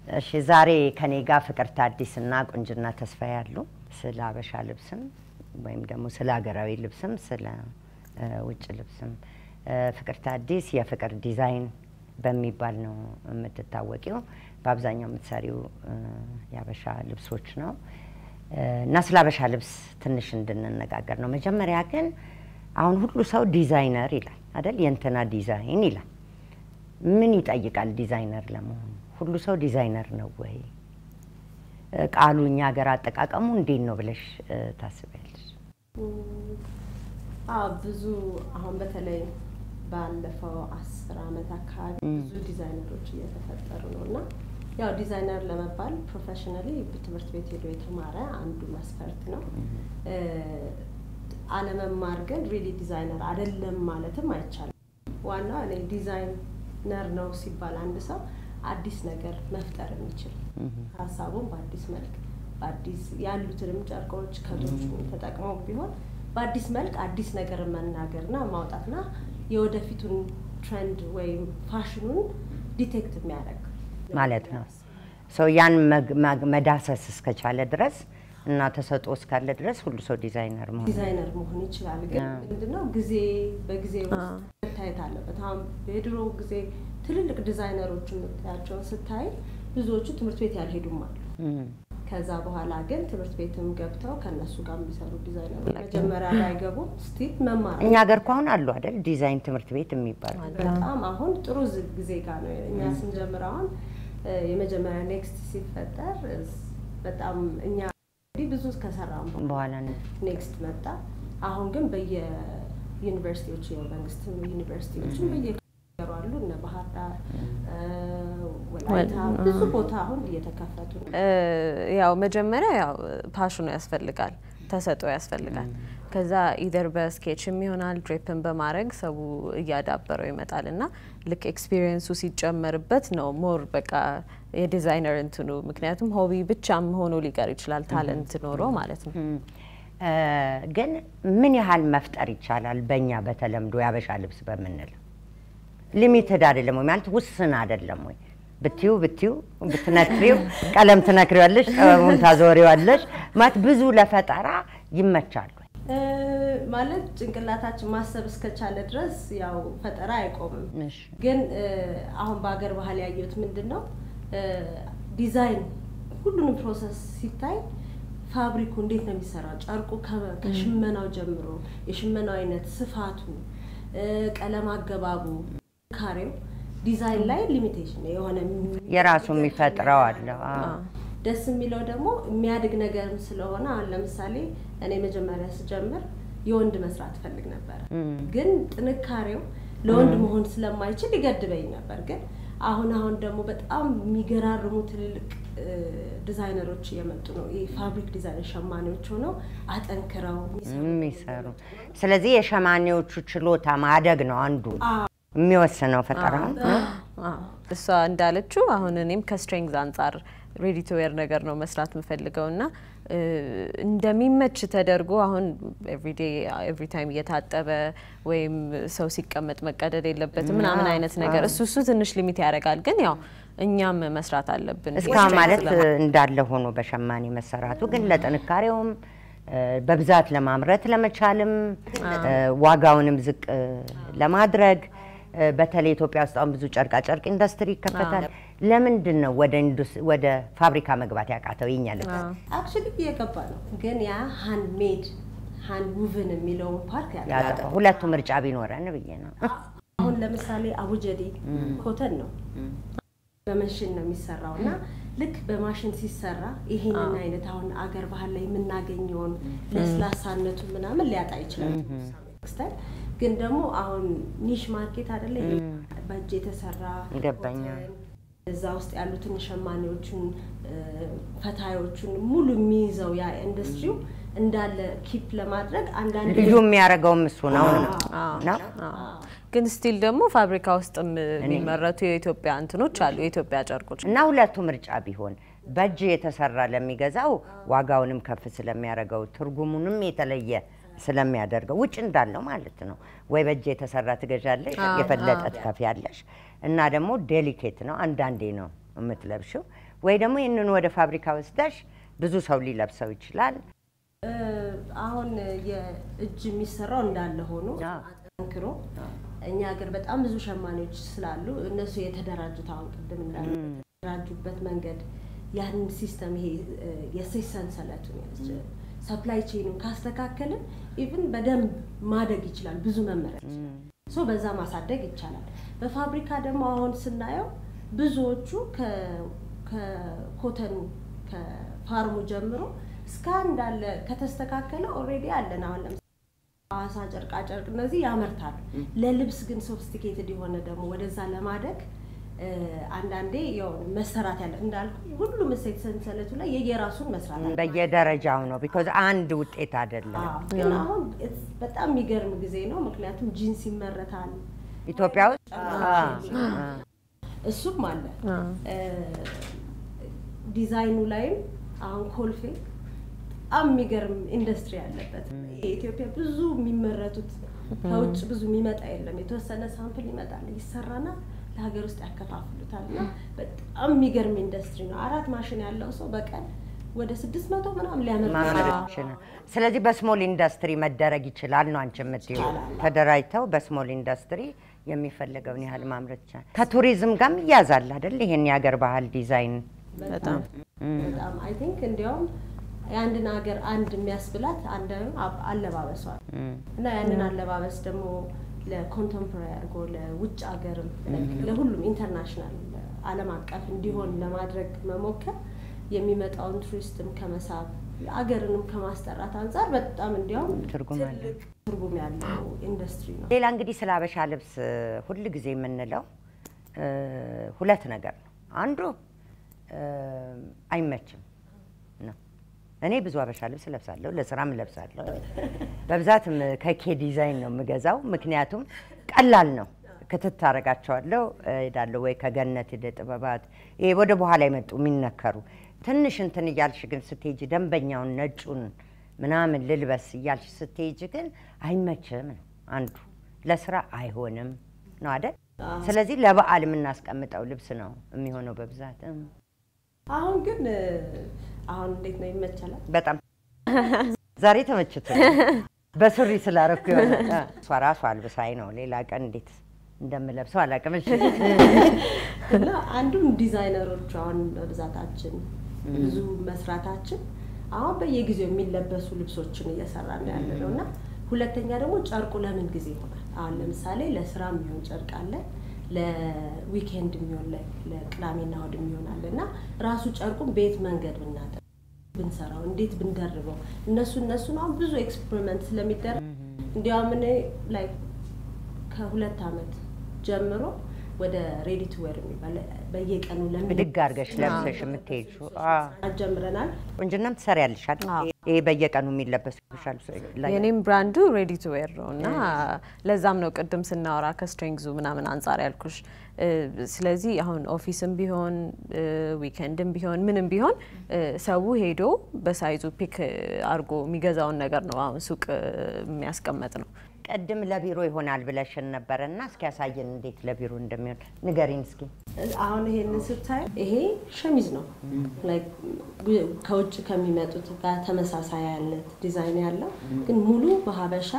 እሺ ዛሬ ከኔ ጋር ፍቅርተ አዲስ እና ቁንጅና ተስፋ ያሉ ስለ ሀበሻ ልብስም ወይም ደግሞ ስለ ሀገራዊ ልብስም ስለ እ ውጭ ልብስም እ ፍቅርተ አዲስ የፍቅር ዲዛይን በሚባል ነው የምትታወቂው። በአብዛኛው የምትሰሪው እ የሀበሻ ልብሶች ነው እ እና ስለ ሀበሻ ልብስ ትንሽ እንድንነጋገር ነው። መጀመሪያ ግን አሁን ሁሉ ሰው ዲዛይነር ይላል አይደል? የእንትና ዲዛይን ይላል። ምን ይጠይቃል ዲዛይነር ለመሆኑ? ሁሉ ሰው ዲዛይነር ነው ወይ? እ ቃሉ እኛ ሀገር አጠቃቀሙ እንዴት ነው ብለሽ እ ታስቢያለሽ? አዎ ብዙ አሁን በተለይ ባለፈው አስር አመት አካባቢ ብዙ ዲዛይነሮች እየተፈጠሩ ነው እና ያው ዲዛይነር ለመባል ፕሮፌሽናሊ ትምህርት ቤት ሄዶ የተማረ አንዱ መስፈርት ነው። እ አለመማር ግን ሪሊ ዲዛይነር አይደለም ማለትም አይቻልም። ዋናው እኔ ዲዛይነር ነው ሲባል አንድ ሰው አዲስ ነገር መፍጠር የሚችል ሀሳቡን በአዲስ መልክ በአዲስ ያሉትንም ጨርቆች ከቶች ተጠቅመው ቢሆን በአዲስ መልክ አዲስ ነገር መናገርና ማውጣትና የወደፊቱን ትሬንድ ወይም ፋሽኑን ዲቴክት የሚያደርግ ማለት ነው። ሰው ያን መግ- መግ- መዳሰስ እስከቻለ ድረስ እና ተሰጥኦ እስካለ ድረስ ሁሉ ሰው ዲዛይነር መሆን ዲዛይነር መሆን ይችላል። ግን ምንድነው ጊዜ በጊዜ ውስጥ መታየት አለበት። አሁን የድሮ ጊዜ ትልልቅ ዲዛይነሮች የምታያቸውን ስታይ ብዙዎቹ ትምህርት ቤት ያልሄዱም አሉ። እም። ከዛ በኋላ ግን ትምህርት ቤትም ገብተው ከእነሱ ጋር የሚሰሩ ዲዛይነሮች መጀመሪያ ላይ ገቡ ስቲል መማር እኛ ሀገር እኮ አሁን አሉ አይደል ዲዛይን ትምህርት ቤት የሚባሉ በጣም አሁን ጥሩ ዝ- ጊዜ ጋር ነው። እኛ ስንጀምር አሁን እ የመጀመሪያ ኔክስት ሲፈጠር እስ- በጣም እኛ እንግዲህ ብዙ ከሰራም በኋላ በኋላ ነው ኔክስት መጣ። አሁን ግን በየዩኒቨርሲቲዎች የመንግስት ዩኒቨርሲቲዎችም በየሩ አሉ እነ ባህር ዳር እ ወላይታ ብዙ ቦታ አሁን እየተከፈቱ ነው። እ ያው መጀመሪያ ያው ፓሽኑ ያስፈልጋል፣ ተሰጥኦ ያስፈልጋል። ከዛ ኢደር በስኬችም ይሆናል ድሬፕን በማድረግ ሰው እያዳበረው ይመጣል እና ልክ ኤክስፒሪየንሱ ሲጨመርበት ነው ሞር በቃ የዲዛይነር እንትኑ ምክንያቱም ሆቢ ብቻም ሆኖ ሊቀር ይችላል ታለንት ኖሮ ማለት ነው። እም። እ ግን ምን ያህል መፍጠር ይቻላል? በእኛ በተለምዶ የሀበሻ ልብስ በምንለው ሊሚትድ አይደለም ወይ ማለት ውስን አይደለም ወይ? ብትዩ ብትዩ ብትነክሪው ቀለም ትነክሪዋለሽ፣ ጥበቡን ታዞሪዋለሽ ማለት ብዙ ለፈጠራ ይመቻል ወይ? እ ማለት ጭንቅላታችን ማሰብ እስከቻለ ድረስ ያው ፈጠራ አይቆምም። እሺ። ግን እ አሁን በሀገር ባህል ያየሁት ምንድን ነው እ ዲዛይን ሁሉንም ፕሮሰስ ሲታይ ፋብሪኩ እንዴት ነው የሚሰራው፣ ጨርቁ ከ- ከሽመናው ጀምሮ የሽመናው አይነት፣ ስፋቱ፣ እ ቀለም አገባቡ፣ ካሬው ዲዛይን ላይ ሊሚቴሽን የሆነ የራሱ የሚፈጥረው አለ። አዎ። ደስ የሚለው ደግሞ የሚያድግ ነገርም ስለሆነ አሁን ለምሳሌ እኔ መጀመሪያ ስጀምር የወንድ መስራት እፈልግ ነበር፣ ግን ጥንካሬው ለወንድ መሆን ስለማይችል ይገድበኝ ነበር። ግን አሁን አሁን ደግሞ በጣም የሚገራርሙ ትልልቅ እ ዲዛይነሮች እየመጡ ነው። ይህ ፋብሪክ ዲዛይነር ሸማኔዎች ሆነው አጠንክረው የሚሰሩ የሚሰሩ ስለዚህ የሸማኔዎቹ ችሎታ ማደግ ነው አንዱ የሚወስነው ፈጠራውን። አዎ። እሷ እንዳለችው አሁን እኔም ከስትሬንግዝ አንጻር ሬዲ ቱ ዌር ነገር ነው መስራት የምፈልገው እና እ እንደሚመች ተደርጎ አሁን ኤቭሪዴ ኤቭሪ ታይም እየታጠበ ወይም ሰው ሲቀመጥ መቀደድ የለበትም ምናምን አይነት ነገር እሱ እሱ ትንሽ ሊሚት ያደርጋል። ግን ያው እኛም መስራት አለብን። እስካሁን strength ማለት ለማ- እንዳለ ሆኖ በሸማኔ መሰራቱ ግን ለጥንካሬውም እ በብዛት ለማምረት ለመቻልም እ ዋጋውንም ዝቅ እ ለማድረግ እ በተለይ ኢትዮጵያ ውስጥ አሁን ብዙ ጨርቃ ጨርቅ ኢንዱስትሪ ይከፈታል። ለምንድን ነው ወደ ኢንዱስ- ወደ ፋብሪካ መግባት ያቃተው የኛ ልብስ? አክቹዋሊ እየገባ ነው። ግን ያ ሃንድ ሜድ ሃንድ ውቭን የሚለውን ፓርት ያለ ያጠፋው ሁለቱ ምርጫ ቢኖረን ብዬ ነው። አሁን ለምሳሌ አቡጀዴ ኮተን ነው በመሽን ነው የሚሰራው እና ልክ በማሽን ሲሰራ ይሄንን አይነት አሁን አገር ባህል ላይ የምናገኘውን ለስላሳነቱ ምናምን ሊያጣ ይችላል። ስታይል ግን ደግሞ አሁን ኒሽ ማርኬት አይደለ ይሄ በእጅ የተሰራ ይገባኛል። ኮተን፣ እዛ ውስጥ ያሉትን ሸማኔዎቹን እ፣ ፈታዮቹን ሙሉ የሚይዘው ያ ኢንዱስትሪው እንዳለ ኪፕ ለማድረግ አንዳንድ ልዩ የሚያደርገውም እሱ ነው ነው ነው። አዎ። ግን ስቲል ደግሞ ፋብሪካ ውስጥም የሚመረቱ የኢትዮጵያ እንትኖች አሉ፣ የኢትዮጵያ ጨርቆች እና ሁለቱ ምርጫ ቢሆን በእጅ የተሰራ ለሚገዛው ዋጋውንም ከፍ ስለሚያደርገው ትርጉሙንም የተለየ ስለሚያደርገው ውጭ እንዳለው ማለት ነው። ወይ በእጅ የተሰራ ትገዣለሽ፣ የፈለጠ ትከፍያለሽ እና ደግሞ ዴሊኬት ነው። አንዳንዴ ነው የምትለብሽው፣ ወይ ደግሞ ይህንን ወደ ፋብሪካ ወስደሽ ብዙ ሰው ሊለብሰው ይችላል። እ፣ አሁን የእጅ የሚሰራው እንዳለ ሆኖ አዎ። ጠንክሮ እኛ ሀገር በጣም ብዙ ሸማኔዎች ስላሉ እነሱ የተደራጁት አሁን ቅድም እንዳለ የተደራጁበት መንገድ ያንን ሲስተም ይሄ እ፣ የእሴት ሰንሰለቱን ሰፕላይ ቼኑን ካስተካከልን ኢቭን በደንብ ማደግ ይችላል። ብዙ መመረት ይችላል። ሶ በዛ ማሳደግ ይቻላል። በፋብሪካ ደግሞ አሁን ስናየው ብዙዎቹ ከ- ከኮተኑ ከፋርሙ ጀምሮ እስከ እንዳለ ከተስተካከለ ኦልሬዲ አለን። አሁን ለምሳሌ ሐዋሳ ጨርቃ ጨርቅ እነዚህ ያመርታሉ። ለልብስ ግን ሶፊስቲኬትድ የሆነ ደግሞ ወደዛ ለማደግ እ፣ አንዳንዴ ያው መሰራት ያለ እንዳልኩ ሁሉም እሴት ሰንሰለቱ ላይ የየራሱን መስራት አለ። በየደረጃው ነው ቢኮዝ አንድ ውጤት አይደለም። አዎ፣ ግን አሁን it's በጣም የሚገርም ጊዜ ነው። ምክንያቱም ጂንስ ይመረታል ኢትዮጵያ ውስጥ አ፣ አ፣ እሱም አለ እ፣ ዲዛይኑ ላይም አሁን ኮልፌ በጣም የሚገርም ኢንዱስትሪ ያለበት የኢትዮጵያ ብዙ የሚመረቱት ከውጭ ብዙ የሚመጣ የለም። የተወሰነ ሳምፕል ይመጣል ይሰራና ለሀገር ውስጥ ያከፋፍሉታል። እና በጣም የሚገርም ኢንዱስትሪ ነው። አራት ማሽን ያለው ሰው በቀን ወደ ስድስት መቶ ምናምን ሊያመርት ማምረት ይችላል። ይችላል። ስለዚህ በስሞል ኢንዱስትሪ መደረግ ይችላል ነው አንቺ የምትይው። ተደራጅተው በስሞል ኢንዱስትሪ የሚፈለገውን ያህል ማምረት ይቻላል። ከቱሪዝም ጋርም ይያዛል አይደል? ይሄን የሀገር ባህል ዲዛይን በጣም በጣም አይ ቲንክ እንዲያውም የአንድን ሀገር አንድ የሚያስብላት አንድ አብ- አለባበሷ ነው። እና ያንን አለባበስ ደግሞ ለኮንቴምፖራሪ አድርጎ ለውጭ ሀገርም ለሁሉም ኢንተርናሽናል ዓለም አቀፍ እንዲሆን ለማድረግ መሞከር የሚመጣውን ቱሪስትም ከመሳብ አገርንም ከማስጠራት አንጻር በጣም እንዲያውም ትርጉም አለው። ትልቅ ትርጉም ያለው ኢንዱስትሪ ነው። ሌላ እንግዲህ ስለ አበሻ ልብስ ሁል ጊዜ የምንለው እ፣ ሁለት ነገር ነው። አንዱ እ፣ አይመችም ነው። እኔ ብዙ አበሻ ልብስ እለብሳለሁ፣ ለስራም እለብሳለሁ። በብዛትም ከኬ ዲዛይን ነው የምገዛው፣ ምክንያቱም ቀላል ነው። ክትት አደርጋቸዋለሁ እሄዳለሁ። ወይ ከገነት ሂደ ጥበባት ይሄ ወደ በኋላ የመጡ የሚነከሩ ትንሽ እንትን እያልሽ ግን ስትሄጂ ደንበኛውን ነጩን ምናምን ልልበስ እያልሽ ስትሄጂ ግን አይመችም ነው አንዱ። ለስራ አይሆንም ነው አይደል? ስለዚህ ለበዓል የምናስቀምጠው ልብስ ነው የሚሆነው በብዛት እም። አሁን ግን እ፣ አሁን እንዴት ነው ይመቻላል? በጣም ዛሬ ተመችቶ በሱሪ ስላረኩ የሆነ እ፣ እሷ ራሷ አልብሳይ ነው። ሌላ ቀን እንዴት እንደምለብሰው አላውቅም። እሺ እና አንዱም ዲዛይነሮች አሁን በብዛታችን ብዙ መስራታችን አሁን በየጊዜው የሚለበሱ ልብሶችን እየሰራን ነው ያለ ነው እና ሁለተኛ ደግሞ ጨርቁ ለምን ጊዜ ይሆናል። አሁን ለምሳሌ ለስራ የሚሆን ጨርቅ አለ፣ ለዊኬንድ የሚሆን ለ- ለቅዳሜና እሑድ የሚሆን አለ እና ራሱ ጨርቁን በየት መንገድ ብናጠ ብንሰራው እንዴት ብንደርበው እነሱ እነሱን አሁን ብዙ ኤክስፐሪመንት ስለሚደረግ እንዲያውም እኔ ላይ ከሁለት ዓመት ጀምሮ ወደ ሬዲ ቱ ዌር የሚባል በየቀኑ ብድግ አድርገሽ ለብሰሽ የምትሄጂው አዎ። ጀምረናል። ቁንጅናም ትሰሪያለሽ አይደል? ይሄ በየቀኑ የሚለበሱ ሻል የኔም ብራንዱ ሬዲ ቱ ዌር ነው እና ለዛም ነው ቅድም ስናወራ ከስትሪንግዙ ምናምን አንጻር ያልኩሽ። እ፣ ስለዚህ አሁን ኦፊስም ቢሆን እ፣ ዊኬንድም ቢሆን ምንም ቢሆን እ፣ ሰው ሄዶ በሳይዙ ፒክ አድርጎ የሚገዛውን ነገር ነው አሁን ሱቅ እ፣ የሚያስቀመጥ ነው። ቅድም ለቢሮ ይሆናል ብለሽን ነበረ እና እስኪ ያሳየን እንዴት ለቢሮ እንደሚሆን ንገሪን እስኪ። አሁን ይሄንን ስታይ ይሄ ሸሚዝ ነው። ላይክ ከውጭ ከሚመጡት ጋር ተመሳሳይ አይነት ዲዛይን ያለው ግን ሙሉ በሀበሻ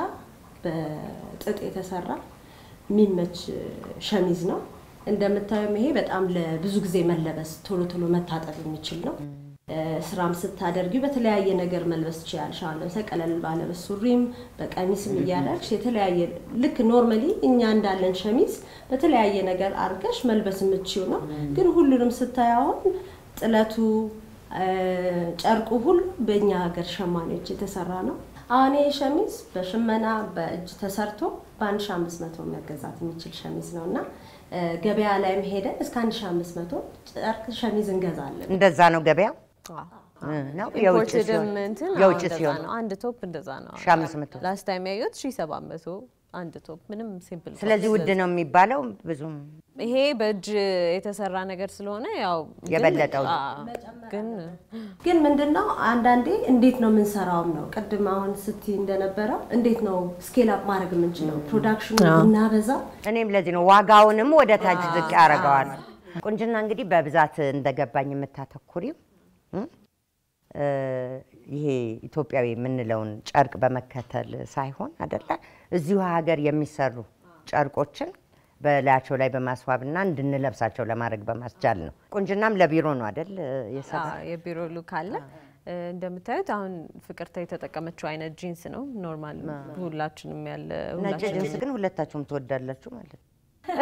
በጥጥ የተሰራ የሚመች ሸሚዝ ነው። እንደምታዩም ይሄ በጣም ለብዙ ጊዜ መለበስ ቶሎ ቶሎ መታጠብ የሚችል ነው። እ፣ ስራም ስታደርጊው በተለያየ ነገር መልበስ ትችላለሽ። አሁን ለምሳሌ ቀለል ባለ በሱሪም በቀሚስም እያደረግሽ የተለያየ ልክ ኖርማሊ እኛ እንዳለን ሸሚዝ በተለያየ ነገር አድርገሽ መልበስ የምትችው ነው። ግን ሁሉንም ስታይ አሁን ጥለቱ እ፣ ጨርቁ ሁሉ በእኛ ሀገር ሸማኔዎች የተሰራ ነው። አሁን ይህ ሸሚዝ በሽመና በእጅ ተሰርቶ በአንድ ሺ አምስት መቶ መገዛት የሚችል ሸሚዝ ነው እና እ፣ ገበያ ላይም ሄደን እስከ አንድ ሺ አምስት መቶ ጨርቅ ሸሚዝ እንገዛለን። እንደዛ ነው ገበያው እ፣ ነው የውጭ ሲሆን ኢምፖርትድም እንትን አዎ፣ የውጭ እንደዛ ሲሆን ነው። አንድ ቶፕ እንደዛ ነው። ሺ አምስት መቶ ላስት ታይም ያየሁት ሺ ሰባት መቶ አንድ ቶፕ ምንም ሲምፕል። ስለዚህ ውድ ነው የሚባለው ብዙም ይሄ በእጅ የተሰራ ነገር ስለሆነ ያው ግን- የበለጠው አዎ፣ ግን ግን ምንድነው አንዳንዴ እንዴት ነው የምንሰራውም ነው። ቅድም አሁን ስቲ እንደነበረው እንዴት ነው ስኬል አፕ ማድረግ የምንችለው ፕሮዳክሽኑ ብናበዛው እኔም ለዚህ ነው ዋጋውንም ወደ ታች ዝቅ ያደርገዋል። ቁንጅና እንግዲህ በብዛት እንደገባኝ የምታተኩሪው እ? እ፣ ይሄ ኢትዮጵያዊ የምንለውን ጨርቅ በመከተል ሳይሆን አደለ እዚሁ ሀገር የሚሰሩ ጨርቆችን በላያቸው ላይ በማስዋብና እንድንለብሳቸው ለማድረግ በማስቻል ነው። ቁንጅናም ለቢሮ ነው አደል የሰራ አዎ፣ የቢሮ ሉክ አለ። እ፣ እንደምታዩት አሁን ፍቅርተ የተጠቀመችው አይነት ጂንስ ነው። ኖርማል ሁላችንም ያለ ነጭ ሁላችንም ጅንስ ግን ሁለታችሁም ትወዳላችሁ ማለት ነው።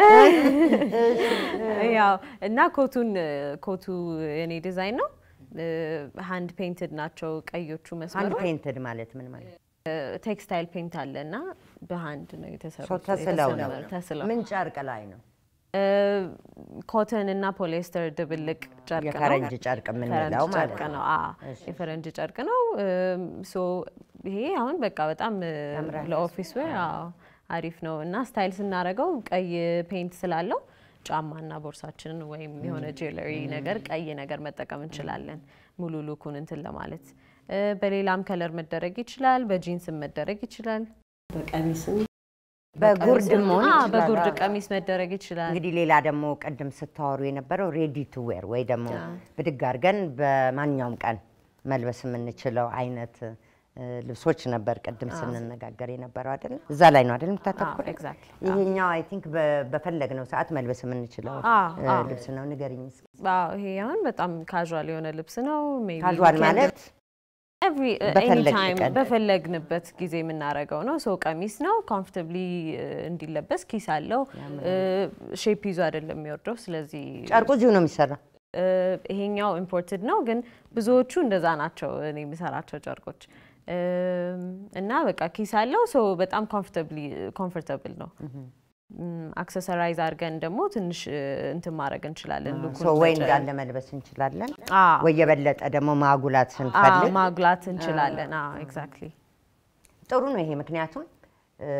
ያው እና ኮቱን ኮቱ የኔ ዲዛይን ነው። ሃንድ ፔይንትድ ናቸው ቀዮቹ አንድ መስመሮች። ፔንትድ ማለት ምን ማለት ነው? ቴክስታይል ፔይንት አለ እና በሃንድ ነው ሰው የተሰሩት። ተስለው ነው። የተሰመረ- ተስለው ምን ጨርቅ ላይ ነው? ኮተን እና ፖሊስተር ድብልቅ ጨርቅ ነው። የፈረንጅ ጨርቅ የምንለው ፈረንጅ ማለት ጨርቅ ነው። ነው። አዎ የፈረንጅ ጨርቅ ነው። እም፣ ሶ ይሄ አሁን በቃ በጣም እ፣ ለኦፊስ ዌር አዎ አሪፍ ነው እና ስታይል ስናደርገው ቀይ ፔይንት ስላለው ጫማና ቦርሳችንን ወይም የሆነ ጄለሪ ነገር ቀይ ነገር መጠቀም እንችላለን ሙሉ ሉኩን እንትን ለማለት እ፣ በሌላም ከለር መደረግ ይችላል። በጂንስም መደረግ ይችላል። በቀሚስም በጉርድ መሆን አዎ፣ ይችላል። በጉርድ አዎ። ቀሚስ መደረግ ይችላል። እንግዲህ ሌላ ደግሞ ቅድም ስታወሩ የነበረው ሬዲ ቱ ዌር ወይ ደግሞ ብድግ አድርገን በማንኛውም ቀን መልበስ የምንችለው አይነት እ፣ ልብሶች ነበር ቅድም ስንነጋገር የነበረው አይደል? እዛ ላይ ነው አይደል የምታተኩር? ኤግዛክትሊ ይሄኛው አይ ቲንክ በፈለግነው ሰዓት መልበስ የምንችለው አዎ፣ እ፣ አዎ። ልብስ ነው። ንገሪኝ እስኪ። አዎ ይሄ አሁን በጣም ካዥዋል የሆነ ልብስ ነው። ሜይ ቢ ካዥዋል ዊኬንድ ማለት ኤቭሪ በፈለግን ኤኒታይም ቀን። በፈለግንበት ጊዜ የምናደርገው ነው። ሰው ቀሚስ ነው ኮምፎርታብሊ እንዲለበስ ኪስ አለው። ሼፕ ይዞ አይደለም የሚወርደው። ስለዚህ ጨርቁ እዚሁ ነው የሚሰራው። እ፣ ይሄኛው ኢምፖርትድ ነው፣ ግን ብዙዎቹ እንደዛ ናቸው እኔ የምሰራቸው ጨርቆች እም፣ እና በቃ ኪስ አለው። ሰው በጣም ኮምፎርታብል ነው። አክሰሰራይዝ አድርገን ደግሞ ትንሽ እ፣ እንትን ማድረግ እንችላለን። ሉኩን ሶ ወይ መጨ- እንዳለ መልበስ እንችላለን፣ አዎ፣ ወይ የበለጠ ደግሞ ማጉላት አዎ፣ ስንፈልግ ማጉላት እንችላለን። ኤግዛክትሊ ጥሩ ነው ይሄ። ምክንያቱም እ፣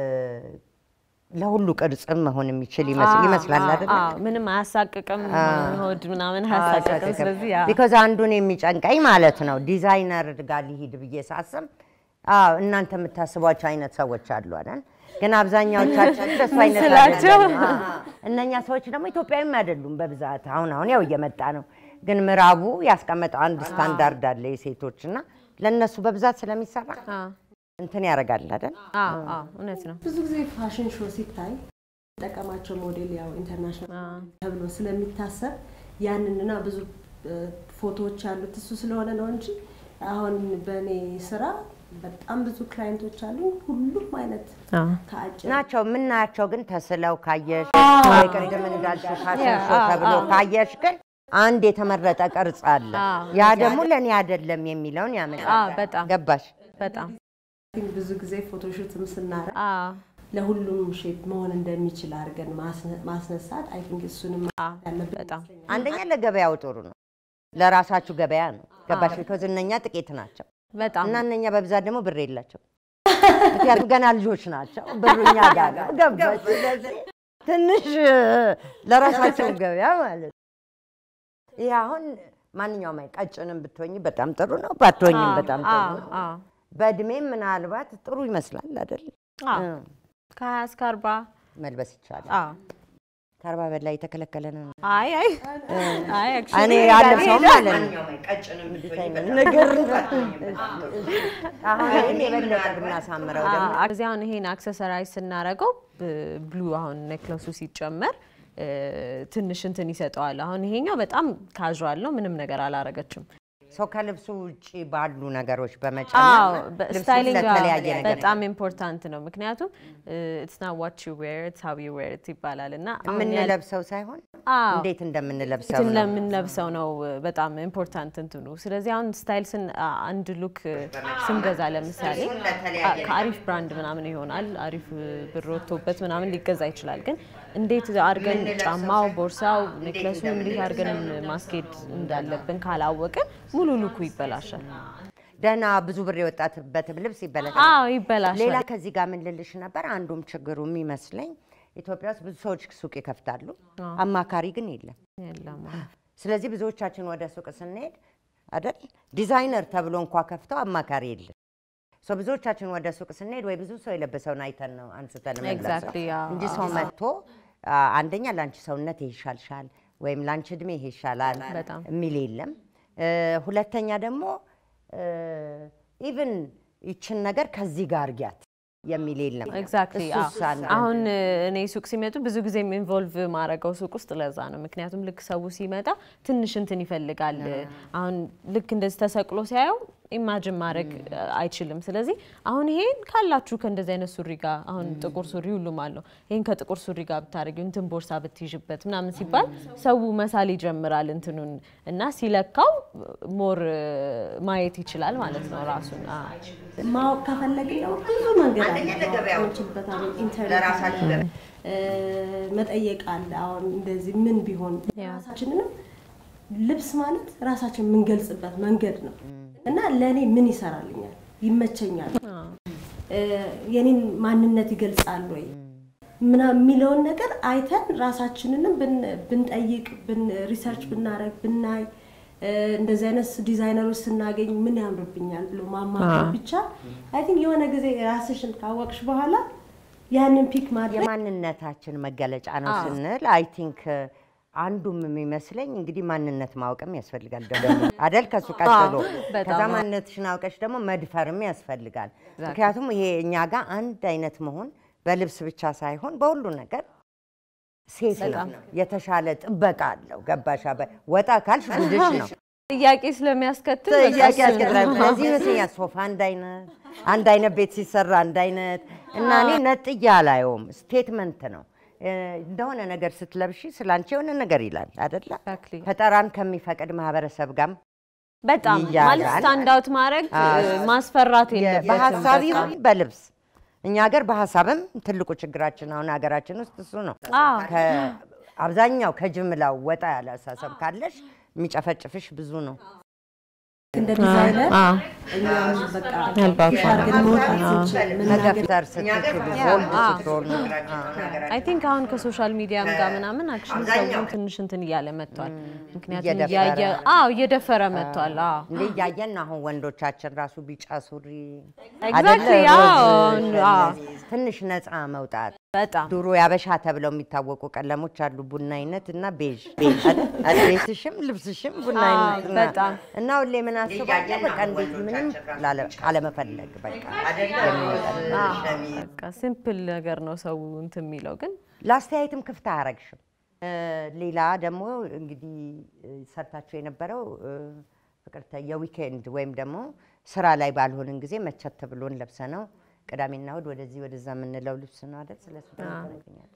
ለሁሉ ቅርጽም መሆን የሚችል ይመስል- ይመስላል አይደል? ምንም አያሳቅቅም፣ ሆድ ምናምን አያሳቅቅም። ስለዚህ ያ ቢኮዝ አንዱን የሚጨንቀኝ ማለት ነው ዲዛይነር ጋር ሊሂድ ብዬ ሳስብ አዎ እናንተ የምታስቧቸው አይነት ሰዎች አሉ አይደል? ግን አብዛኛዎቻችን እንደሱ አይነት ስላቸው። አይደለም። አዎ። እነኛ ሰዎች ደግሞ ኢትዮጵያዊም አይደሉም በብዛት አሁን አሁን ያው እየመጣ ነው። ግን ምዕራቡ ያስቀመጠው አንድ ስታንዳርድ አለ የሴቶች እና ለእነሱ በብዛት ስለሚሰራ አ፣ እንትን ያደርጋል አይደል? አ፣ አ፣ እውነት ነው። ብዙ ጊዜ ፋሽን ሾው ሲታይ ጠቀማቸው ሞዴል ያው ኢንተርናሽናል ተብሎ ስለሚታሰብ ያንንና ብዙ እ፣ ፎቶዎች ያሉት እሱ ስለሆነ ነው እንጂ አሁን በእኔ ስራ በጣም ብዙ ክላይንቶች አሉ። ሁሉም አይነት አ፣ ከአጭር ናቸው የምናያቸው ግን ተስለው ካየሽ ወይ ቅድም እንዳልሽው ፋሽን ሾው ተብሎ ካየሽ ግን አንድ የተመረጠ ቅርጽ አለ። አዎ። ያ ደግሞ ለእኔ አይደለም የሚለውን አ፣ ያመጣል። በጣም ገባሽ? በጣም ብዙ ጊዜ ፎቶሹትም ስናረ አ፣ ለሁሉም ሼፕ መሆን እንደሚችል አድርገን ማስነ- ማስነሳት አይ ቲንክ እሱንም አ፣ ያለብን በጣም አንደኛ ለገበያው ጥሩ ነው፣ ለራሳችሁ ገበያ ነው። ገባሽ? ቢኮዝ እነኛ ጥቂት ናቸው በጣም እና እነኛ በብዛት ደግሞ ብር የላቸው። ምክንያቱም ገና ልጆች ናቸው፣ ብሩ እኛ ጋር ነው። ገባሽ? ስለዚህ ትንሽ ለራሳቸው ገበያ ማለት ነው። ይህ አሁን ማንኛውም አይ ቀጭንም ብትሆኝ በጣም ጥሩ ነው፣ ባትሆኝም በጣም አ፣ ጥሩ ነው። አ፣ በእድሜም ምናልባት ጥሩ ይመስላል አይደል? አ፣ እ፣ ከሀያ እስከ አርባ መልበስ ይቻላል። አ፣ ከአርባ በላይ የተከለከለ ነው። አይ አይ አይ እኔ actually ያለም ሰው ሄደ- ማለት ነው ነገር አሁን ይህን የበለጠ ብናሳምረው አ፣ ደግሞ እዚህ አሁን ይሄን አክሰሰራይዝ ስናደርገው ብሉ አሁን ኔክለሱ ሲጨመር እ፣ ትንሽ እንትን ይሰጠዋል። አሁን ይሄኛው በጣም ካዥዋል ነው፣ ምንም ነገር አላረገችም። ሰው ከልብሱ ውጭ ባሉ ነገሮች አዎ በመጨመር ልብሱ ስታይሊንግ ለተለያየ ነገር በጣም ኢምፖርታንት ነው። ምክንያቱም ኢትስ ናት ዋት ዩ ዌር ኢትስ ሃው ዩ ዌር ይባላል እና አሁን ያል- የምንለብሰው ሳይሆን አዎ እንዴት እንደምንለብሰው እንትን ነው። ለምንለብሰው ነው በጣም ኢምፖርታንት እንትኑ። ስለዚህ አሁን ስታይል ስን አ- አንድ ሉክ ስንገዛ ለምሳሌ አ- ከአሪፍ ብራንድ ምናምን ይሆናል አሪፍ ብር ወጥቶበት ምናምን ሊገዛ ይችላል። ግን እንዴት አድርገን ጫማው፣ ቦርሳው፣ ኔክለሱ እንዴት አድርገን ማስኬድ እንዳለብን ካላወቅን ሙሉ ሉኩ ይበላሻል። ደህና ብዙ ብር የወጣትበትም ልብስ ይበላሻል። አዎ ይበላሻል። ሌላ ከዚህ ጋር ምን ልልሽ ነበር፣ አንዱም ችግሩ የሚመስለኝ ኢትዮጵያ ውስጥ ብዙ ሰዎች ሱቅ ይከፍታሉ፣ አማካሪ ግን የለም። የለም ስለዚህ ብዙዎቻችን ወደ ሱቅ ስንሄድ አይደል ዲዛይነር ተብሎ እንኳ ከፍተው አማካሪ የለም። ሶ ብዙዎቻችን ወደ ሱቅ ስንሄድ ወይ ብዙ ሰው የለበሰውን አይተን ነው አንስተን የምንለብሰው Exactly, አዎ፣ እንጂ ሰው መጥቶ አ፣ አንደኛ ለአንቺ ሰውነት ይሻልሻል ወይም ላንቺ እድሜ ይሄ ይሻላል በጣም። የሚል የለም። እ፣ ሁለተኛ ደግሞ ኢቭን ይችን ነገር ከዚህ ጋር አርጊያት የሚል የለም። ኤግዛክትሊ እሱስ አንድ አሁን እ፣ እኔ ሱቅ ሲመጡ ብዙ ጊዜም ኢንቮልቭ ማድረገው ሱቅ ውስጥ ለዛ ነው። ምክንያቱም ልክ ሰው ሲመጣ ትንሽ እንትን ይፈልጋል። አሁን ልክ እንደዚህ ተሰቅሎ ሲያየው ኢማጅን ማድረግ እ፣ አይችልም። ስለዚህ አሁን ይሄን ካላችሁ ከእንደዚህ አይነት ሱሪ ጋር አሁን ጥቁር ሱሪ ሁሉም አለው ይሄን ከጥቁር ሱሪ ጋር ብታደርጊው እንትን ቦርሳ ብትይዥበት ምናምን ሲባል ሰው መሳል ይጀምራል እንትኑን እና ሲለካው ሞር ማየት ይችላል ማለት ነው ራሱን አዎ። ማወቅ ከፈለግን ደግሞ ብዙ መንገድ አለ። ማወቅ የምንችልበት አሁን ኢንተርኔት አለ፣ እ፣ መጠየቅ አለ። አሁን እንደዚህ ምን ቢሆን ያ። ራሳችንንም ልብስ ማለት ራሳችን የምንገልጽበት መንገድ ነው እና ለእኔ ምን ይሰራልኛል፣ ይመቸኛል፣ እ፣ የኔን ማንነት ይገልጻል ወይ ምና የሚለውን ነገር አይተን ራሳችንንም ብን- ብንጠይቅ ብን- ሪሰርች ብናረግ ብናይ እ፣ እንደዚህ አይነት ዲዛይነሮች ስናገኝ ምን ያምርብኛል ብሎ ማማከር ብቻ አይ ቲንክ የሆነ ጊዜ ራስሽን ካወቅሽ በኋላ ያንን ፒክ ማድረግ የማንነታችን መገለጫ ነው ስንል አይ ቲንክ አንዱም የሚመስለኝ እንግዲህ ማንነት ማወቅም ያስፈልጋል ደግሞ አደል ከሱ ቀጥሎ በጣም። ከዛ ማንነትሽን አውቀሽ ደግሞ መድፈርም ያስፈልጋል። ምክንያቱም ይሄ እኛ ጋር አንድ አይነት መሆን በልብስ ብቻ ሳይሆን በሁሉ ነገር ሴት ነው የተሻለ ጥበቃ አለው። ገባሻ? በ- ወጣ ካልሽ ጉድሽ ነው ጥያቄ ስለሚያስከትል በቃ ጥያቄ እሱ- ያስቀጥላል። ስለዚህ ይመስለኛል ሶፋ አንድ አይነት አንድ አይነት ቤት ሲሰራ አንድ አይነት እና እኔ ነጥያ አላየውም። ስቴትመንት ነው እ፣ እንደሆነ ነገር ስትለብሺ ስለ አንቺ የሆነ ነገር ይላል አደለ? Exactly. ፈጠራን ከሚፈቅድ ማህበረሰብ ጋር በጣም ይያዛል። ማለት ስታንድ አውት ማድረግ ማስፈራት የለበትም። በሀሳብ በቃ። ይሁን በልብስ እኛ ሀገር በሀሳብም ትልቁ ችግራችን አሁን ሀገራችን ውስጥ እሱ ነው። አዎ። ከ- አብዛኛው ከጅምላው ወጣ ያለ አሳሰብ ካለሽ የሚጨፈጭፍሽ ብዙ ነው። እንደ ዲዛይነር አዎ። እኛም በቃ ያልባችሁ። ፊት አድርገን መውጣት ስንችል መናገር መገፍተር ስትችሉ ቦልድ ስትሆኑ አይ ቲንክ አሁን ከሶሻል ሚዲያም ጋር ምናምን አክሽን ሰው ትንሽ እንትን እያለ መጥቷል። ምክንያቱም እየደፈረ። እያየ አዎ እየደፈረ መጥቷል። አዎ እንዴ እያየን አሁን ወንዶቻችን ራሱ ቢጫ ሱሪ Exactly, አይደለ? አዎ፣ ሮዝ፣ አዎ። ትንሽ ነፃ መውጣት በጣም ድሮ ያበሻ ተብለው የሚታወቁ ቀለሞች አሉ፣ ቡና አይነት እና ቤዥ አይደል? ቤትሽም ልብስሽም ቡና አዎ፣ አይነት እና- በጣም። እና ሁሌ ምን አስባለሁ በቃ እንዴት ምንም ላለ- አለመፈለግ በቃ የሚወጣ በቃ ሲምፕል ነገር ነው ሰው እንትን የሚለው ግን ለአስተያየትም ክፍት አያረግሽም። እ፣ ሌላ ደግሞ እንግዲህ እ፣ ሰርታችሁ የነበረው እ፣ ፍቅርተ የዊኬንድ ወይም ደግሞ ስራ ላይ ባልሆንን ጊዜ መቸት ብሎን ለብሰ ነው ቅዳሜና እሑድ ወደዚህ ወደዛ የምንለው ልብስ ነው አይደል? ስለሱ ደግሞ ትነግሪኛለሽ።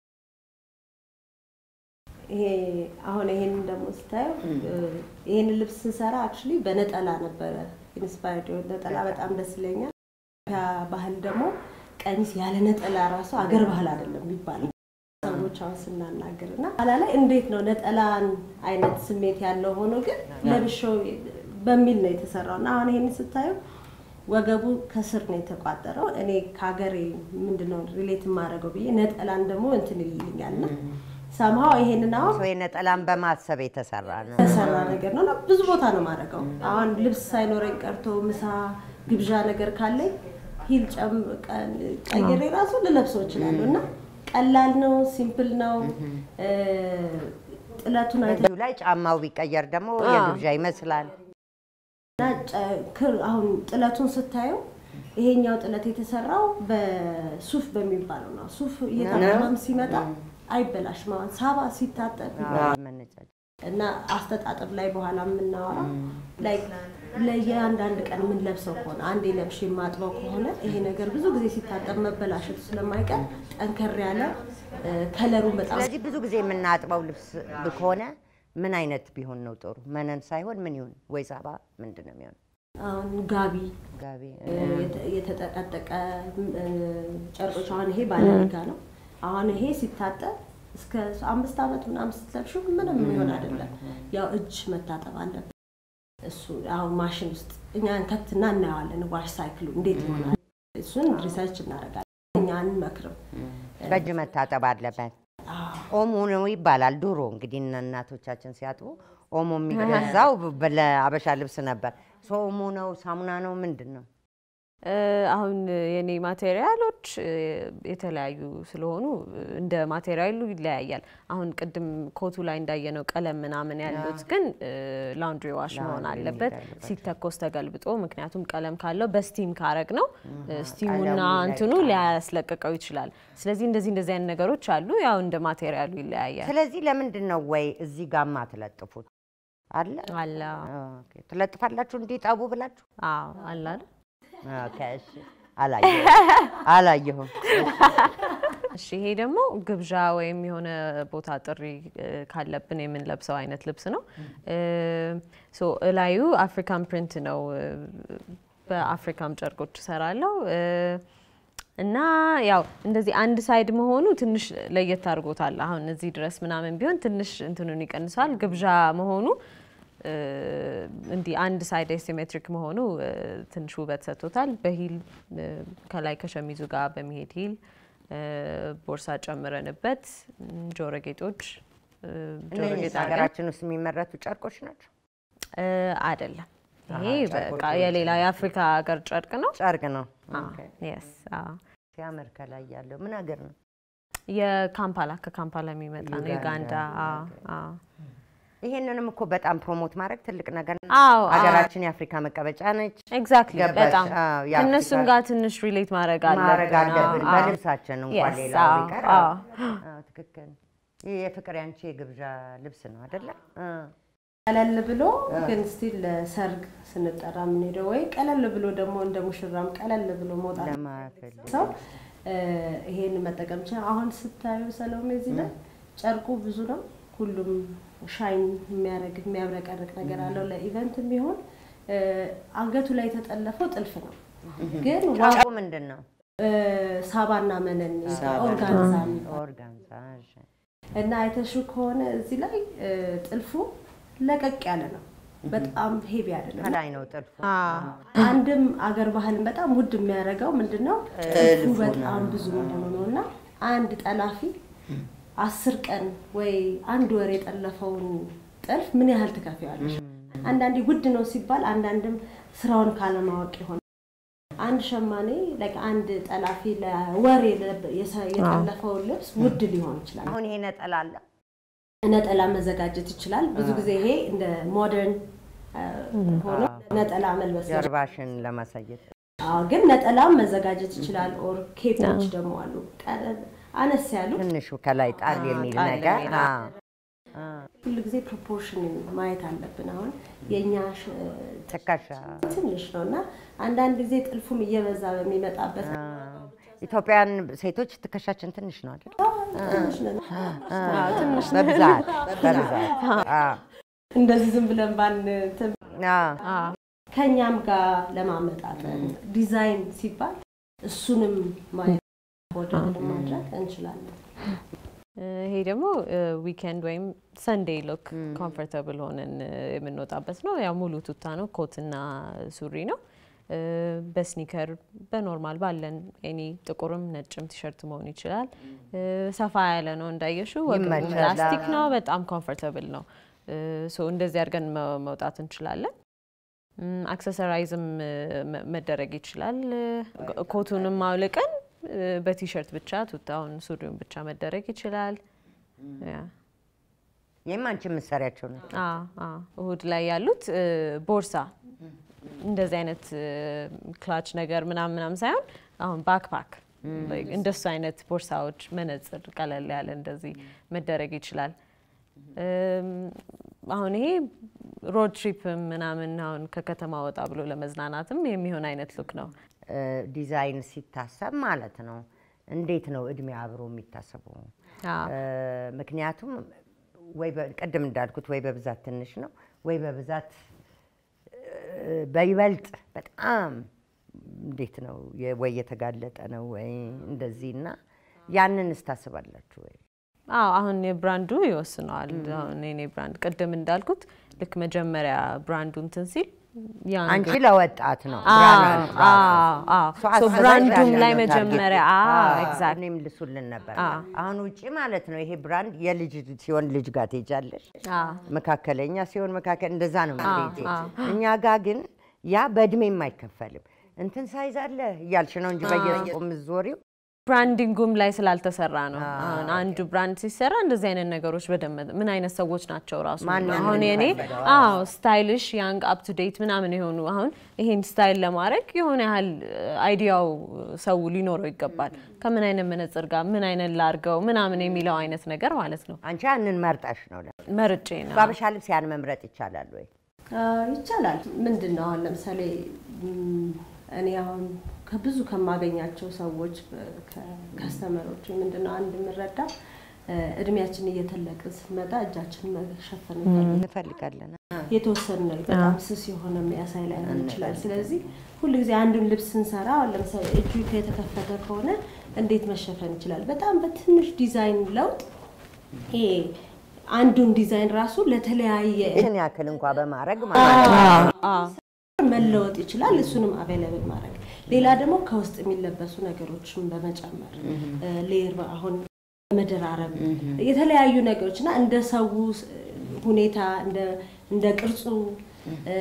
ይሄ አሁን ይሄንን ደግሞ ስታየው ይሄን ልብስ ስንሰራ አክቹሊ በነጠላ ነበረ ኢንስፓየርድ ነጠላ በጣም ደስ ይለኛል። ያ ባህል ደግሞ ቀሚስ ያለ ነጠላ ራሱ አገር ባህል አይደለም የሚባለው ሰዎች አሁን ስናናገር እና ኋላ ላይ እንዴት ነው ነጠላን አይነት ስሜት ያለው ሆኖ ግን ለብሼው በሚል ነው የተሰራው እና አሁን ይሄን ስታየው ወገቡ ከስር ነው የተቋጠረው። እኔ ከሀገሬ ምንድነው ሪሌት የማደርገው ብዬ ነጠላን ደግሞ እንትን ይልኛል እና ሰምሃው ይሄንን አሁን ሰው የነጠላን በማሰብ የተሰራ ነው። የተሰራ ነገር ነው እና ብዙ ቦታ ነው የማደርገው። አሁን ልብስ ሳይኖረኝ ቀርቶ ምሳ ግብዣ ነገር ካለኝ ሂል ጨም- ቀ- ቀይሬ ራሱ ልለብሰው እችላለሁ እና ቀላል ነው፣ ሲምፕል ነው። እ፣ ጥለቱን አይተ እዚሁ ላይ ጫማው ቢቀየር ደግሞ የግብዣ ይመስላል። እና ጨ- ክር አሁን ጥለቱን ስታየው ይሄኛው ጥለት የተሰራው በሱፍ በሚባለው ነው። ሱፍ እየታጠበም ሲመጣ አይበላሽም። አሁን ሳባ ሲታጠብ መነጫጭ እና አስተጣጠብ ላይ በኋላ የምናወራው ላይ ለየአንዳንድ ቀን የምንለብሰው ከሆነ አንዴ ለብሼ የማጥበው ከሆነ ይሄ ነገር ብዙ ጊዜ ሲታጠብ መበላሸቱ ስለማይቀር ጠንከር ያለ እ፣ ከለሩን በጣም ስለዚህ ብዙ ጊዜ የምናጥበው ልብስ ከሆነ ምን አይነት ቢሆን ነው ጥሩ? መነን ሳይሆን ምን ይሁን? ወይ ሳባ ምንድን ነው የሚሆን? አሁን ጋቢ ጋቢ እ፣ የተ- የተጠቀጠቀ እ፣ ጨርቆች አሁን ይሄ ባለሪጋ ነው። አሁን ይሄ ሲታጠብ እስከ አምስት ዓመት ምናምን ስትለብሺው ምንም የሚሆን አይደለም። ያው እጅ መታጠብ አለበት። እሱ አሁን ማሽን ውስጥ እኛ እንከትና እናየዋለን። ዋሽ ሳይክሉ እንዴት ይሆናል? እሱን ሪሰርች እናደርጋለን። እኛ አንመክርም። በእጅ መታጠብ አለበት። ኦሞ ነው ይባላል። ድሮ እንግዲህ እነ እናቶቻችን ሲያጥቡ ኦሞ የሚገዛው ለአበሻ ልብስ ነበር። ሰው ኦሞ ነው ሳሙና ነው ምንድን ነው? እ፣ አሁን የኔ ማቴሪያሎች እ፣ የተለያዩ ስለሆኑ እ፣ እንደ ማቴሪያሉ ይለያያል። አሁን ቅድም ኮቱ ላይ እንዳየነው ቀለም ምናምን ያሉት ግን ላውንድሪ ዋሽ መሆን ላውንድሪ አለበት መሄድ አለባቸው። ሲተኮስ ተገልብጦ። ምክንያቱም ቀለም ካለው በስቲም ካረግ ነው ስቲሙና ቀለሙ እንትኑ ይለቃል። ሊያስለቅቀው ይችላል። ስለዚህ እንደዚህ እንደዚህ አይነት ነገሮች አሉ። ያው እንደ ማቴሪያሉ ይለያያል። ስለዚህ ለምንድን ነው ወይ እዚህ ጋማ ትለጥፉት አለ አለ ኦኬ። ትለጥፋላችሁ እንዲጠቡ ብላችሁ አዎ አለ አይደል? ኦኬ፣ እሺ። አላየሁም አላየሁም። እሺ ይሄ ደግሞ ግብዣ ወይም የሆነ ቦታ ጥሪ እ፣ ካለብን የምንለብሰው አይነት ልብስ ነው። እ፣ ሶ እላዩ አፍሪካን ፕሪንት ነው። እ፣ በአፍሪካም ጨርቆች እሰራለሁ እ፣ እና ያው እንደዚህ አንድ ሳይድ መሆኑ ትንሽ ለየት አድርጎታል። አሁን እዚህ ድረስ ምናምን ቢሆን ትንሽ እንትኑን ይቀንሰዋል። ግብዣ መሆኑ እ፣ እንዲህ አንድ ሳይድ ሲሜትሪክ መሆኑ እ፣ ትንሽ ውበት ሰጥቶታል። በሂል እ፣ ከላይ ከሸሚዙ ጋር በሚሄድ ሂል እ፣ ቦርሳ ጨምረንበት እም፣ ጆሮ ጌጦች እ፣ ጆሮ እነዚህ ጌጥ አድርገን ሀገራችን ውስጥ የሚመረቱ ጨርቆች ናቸው። እ፣ አይደለም ይሄ አሃ፣ በቃ ጨርቆቹ የሌላ የአፍሪካ ሀገር ጨርቅ ነው። ጨርቅ ነው። አዎ፣ ኦኬ። የስ አዎ። ሲያምር ከላይ ያለው ምን ሀገር ነው? የካምፓላ ከካምፓላ የሚመጣ ነው። ዩጋንዳ፣ ዩጋንዳ። አዎ፣ ኦኬ። አዎ። ይሄንንም እኮ በጣም ፕሮሞት ማድረግ ትልቅ ነገር ነው። አዎ፣ አዎ። ሀገራችን የአፍሪካ መቀመጫ ነች። ኤግዛክትሊ ገባሽ? በጣም አዎ፣ የአፍሪካ- ከእነሱም ጋር ትንሽ ሪሌት ማድረግ ማድረግ አለብን። አለብን አዎ፣ አዎ። በልብሳችን እንኳን Yes፣ ሌላው አዎ፣ ቢቀር አዎ። አዎ፣ ትክክል። ይህ የፍቅር ያንቺ የግብዣ ልብስ ነው አይደለ? እ። ቀለል ብሎ ግን ስቲል ለሰርግ ስንጠራ የምንሄደው ወይ ቀለል ብሎ ደግሞ እንደ ሙሽራም ቀለል ብሎ መውጣት ለማፈልግ ሰው እ፣ ይሄን መጠቀም ይችላል። አሁን ስታዩ ሰሎሜ እዚህ ላይ ጨርቁ ብዙ ነው። ሁሉም ሻይን የሚያደርግ የሚያብረቀርቅ ነገር አለው። ለኢቨንት የሚሆን እ፣ አንገቱ ላይ የተጠለፈው ጥልፍ ነው። ግን ዋ- ጨርቁ ምንድን ነው? እ፣ ሳባና መነን ሳባና ኦርጋንዛ የሚባል ኦርጋንዛ። እሺ። እና አይተሹ ከሆነ እዚህ ላይ እ፣ ጥልፉ ለቀቅ ያለ ነው። በጣም ሄቪ አይደለም። ከላይ ነው ጥልፉ። አዎ። አንድም አገር ባህልን በጣም ውድ የሚያደርገው ምንድን ነው? ጥልፉ በጣም ብዙ መሆኑ ነው። እና አንድ ጠላፊ አስር ቀን ወይ አንድ ወር የጠለፈውን ጥልፍ ምን ያህል ትከፍያለሽ? አንዳንዴ ውድ ነው ሲባል፣ አንዳንድም ስራውን ካለማወቅ ይሆናል። አንድ ሸማኔ like አንድ ጠላፊ ለወር የለ- የሰ- የጠለፈውን ልብስ ውድ ሊሆን ይችላል። አሁን ይሄ ነጠላ አለ። ነጠላ መዘጋጀት ይችላል። ብዙ ጊዜ ይሄ እንደ ሞደርን ሆኖ ነጠላ መልበስ ነው። ጀርባሽን ለማሳየት አዎ፣ ግን ነጠላም መዘጋጀት ይችላል። ኦር ኬፖች ደግሞ አሉ ቀለል አነስ ያሉ ትንሹ ከላይ ጣል የሚል ጣል ነገር የሚል፣ አዎ። አዎ። ሁሉ ጊዜ ፕሮፖርሽን ማየት አለብን። አሁን የእኛ ሽ- ትከሻ ትንሽ ነው እና አንዳንድ ጊዜ ጥልፉም እየበዛ በሚመጣበት አዎ። ኢትዮጵያን ሴቶች ትከሻችን ትንሽ ነው አይደል? ትንሽ ነው። አዎ፣ ትንሽ በብዛት በብዛት አዎ። እንደዚህ ዝም ብለን ባን እንትን አዎ። አዎ። ከእኛም ጋር ለማመጣጠን ዲዛይን ሲባል እሱንም ማየት ቦርደር ማድረግ እንችላለን። ይሄ ደግሞ ዊኬንድ ወይም ሰንዴይ ሎክ ኮምፎርታብል ሆነን እ፣ የምንወጣበት ነው። ያው ሙሉ ቱታ ነው፣ ኮትና ሱሪ ነው። እ፣ በስኒከር በኖርማል ባለን ኤኒ ጥቁርም ነጭም ቲሸርት መሆን ይችላል። እ፣ ሰፋ ያለ ነው እንዳየሽው፣ ወገቡም ይመቻል። ላስቲክ ነው፣ በጣም ኮምፎርታብል ነው። እ፣ ሶ እንደዚህ አድርገን መ- መውጣት እንችላለን። ም፣ አክሰሰራይዝም እ፣ መ- መደረግ ይችላል። እ፣ ኮቱንም አውልቀን እ፣ በቲሸርት ብቻ ቱታውን ሱሪውን ብቻ መደረግ ይችላል። ያ ይህም አንቺ የምትሰሪያቸው ነው። አዎ፣ አዎ። እሁድ ላይ ያሉት እ፣ ቦርሳ እንደዚህ አይነት እ፣ ክላች ነገር ምናምን ምናምን ሳይሆን አሁን ባክፓክ እንደሱ አይነት ቦርሳዎች፣ መነጽር ቀለል ያለ እንደዚህ መደረግ ይችላል። እም፣ አሁን ይሄ ሮድ ትሪፕ ምናምን አሁን ከከተማ ወጣ ብሎ ለመዝናናትም የሚሆን አይነት ሉክ ነው። እ፣ ዲዛይን ሲታሰብ ማለት ነው። እንዴት ነው እድሜ አብሮ የሚታሰበው? አዎ። እ፣ ምክንያቱም ወይ በ- ቅድም እንዳልኩት ወይ በብዛት ትንሽ ነው ወይ በብዛት እ፣ በይበልጥ በጣም እንዴት ነው የ- ወይ የተጋለጠ ነው ወይ እንደዚህ እና ያንን እስታስባላችሁ ወይ? አዎ አሁን የብራንዱ ይወስነዋል። አሁን የኔ ብራንድ ቅድም እንዳልኩት ልክ መጀመሪያ ብራንዱ እንትን ሲል ያን አንቺ ለወጣት ነው አዎ፣ ብራንድ ራሱ። አዎ፣ አዎ። እሱ ሶ አሳዛኝ ብራንዱም ያለ ላይ ነው መጀመሪያ ታርጌቱ። አዎ፣ አዎ፣ ኤግዛክት እኔም ልሱልን ነበር። አዎ። አሁን ውጪ ማለት ነው ይሄ ብራንድ የልጅ ሲሆን ልጅ ጋር ትሄጃለሽ፣ አዎ፣ መካከለኛ ሲሆን መካከል እንደዛ ነው የምትሄጂው። አዎ። እኛ ጋር ግን ያ በእድሜም አይከፈልም። እንትን ሳይዝ አለ እያልሽ ነው እንጂ በየሱቁ የምትዞሪው ብራንዲንጉም ላይ ስላልተሰራ ነው። አሁን አንዱ ብራንድ ሲሰራ እንደዚህ አይነት ነገሮች በደንብ ምን አይነት ሰዎች ናቸው ራሱ ማንን አሁን የኔ የሚፈልገው? አዎ ስታይልሽ ያንግ አፕ ቱ ዴት ምናምን የሆኑ አሁን ይሄን ስታይል ለማድረግ የሆነ ያህል አይዲያው ሰው ሊኖረው ይገባል። ከምን አይነት መነጽር ጋር ምን አይነት ላርገው ምናምን የሚለው አይነት ነገር ማለት ነው። አንቺ ያንን መርጠሽ ነው። መርጬ ነው በአበሻ ልብስ ያን መምረጥ ይቻላል ወይ? አዎ፣ ይቻላል። ምንድን ነው አሁን ለምሳሌ ም፣ እኔ አሁን ከብዙ ከማገኛቸው ሰዎች ከስተመሮች ምንድን ነው አንድ የምረዳ እ፣ እድሜያችን እየተለቅን ስንመጣ እጃችንን መሸፈን እንፈልጋለን። እንፈልጋለን። የተወሰኑ ነው በጣም ስስ የሆነ የሚያሳይ ላይ ሆን ይችላል። ስለዚህ ሁሉ ጊዜ አንዱን ልብስ ስንሰራ አሁን ለምሳሌ እጁ የተከፈተ ከሆነ እንዴት መሸፈን ይችላል? በጣም በትንሽ ዲዛይን ለውጥ ይሄ አንዱን ዲዛይን ራሱ ለተለያየ ይህን ያክል እንኳ በማድረግ ማለት ነው። መለወጥ ይችላል። እሱንም አቬለብል ማድረግ ሌላ ደግሞ ከውስጥ የሚለበሱ ነገሮችን በመጨመር ሌር አሁን መደራረብ የተለያዩ ነገሮች እና እንደ ሰው ሁኔታ እንደ- እንደ ቅርጹ እ፣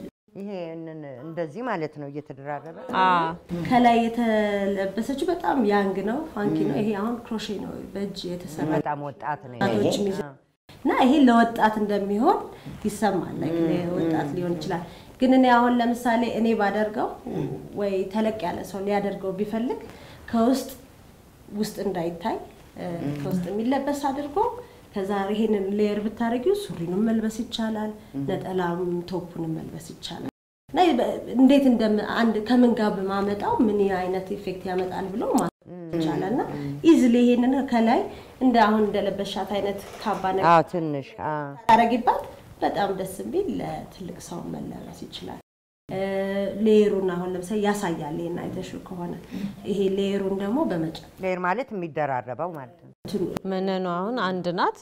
ይሄንን እንደዚህ ማለት ነው እየተደራረበ ከላይ የተለበሰችው በጣም ያንግ ነው፣ ፋንኪ ነው። ይሄ አሁን ክሮሼ ነው በእጅ የተሰራ በጣም ወጣት ነው ወጣቶች ይሄ። የሚይዙ- እና ይሄ ለወጣት እንደሚሆን ይሰማል። ላይክ ለወጣት ሊሆን ይችላል። ግን እኔ አሁን ለምሳሌ እኔ ባደርገው ወይ ተለቅ ያለ ሰው ሊያደርገው ቢፈልግ ከውስጥ ውስጥ እንዳይታይ እ፣ ከውስጥ የሚለበስ አድርጎ ከዛ ይሄንን ሌየር ብታደርጊው ሱሪንም መልበስ ይቻላል፣ ነጠላም ቶፑንም መልበስ ይቻላል። እና በ- እንዴት እንደም አንድ ከምን ጋር በማመጣው ምን አይነት ኢፌክት ያመጣል ብሎ ማለት ይቻላል። እና ኢዝሊ ይሄንን ከላይ እንደ አሁን እንደለበሻት አይነት ካባ ነገር አዎ ትንሽ አዎ። ታረጊባት በጣም ደስ የሚል ለትልቅ ሰው መለበስ ይችላል። እ፣ ሌየሩን አሁን ለምሳሌ ያሳያል። ይሄን አይተሽው ከሆነ ይሄ ሌየሩን ደግሞ በመጨ ሌር ማለት የሚደራረበው ማለት ነው። መነኑ አሁን አንድ ናት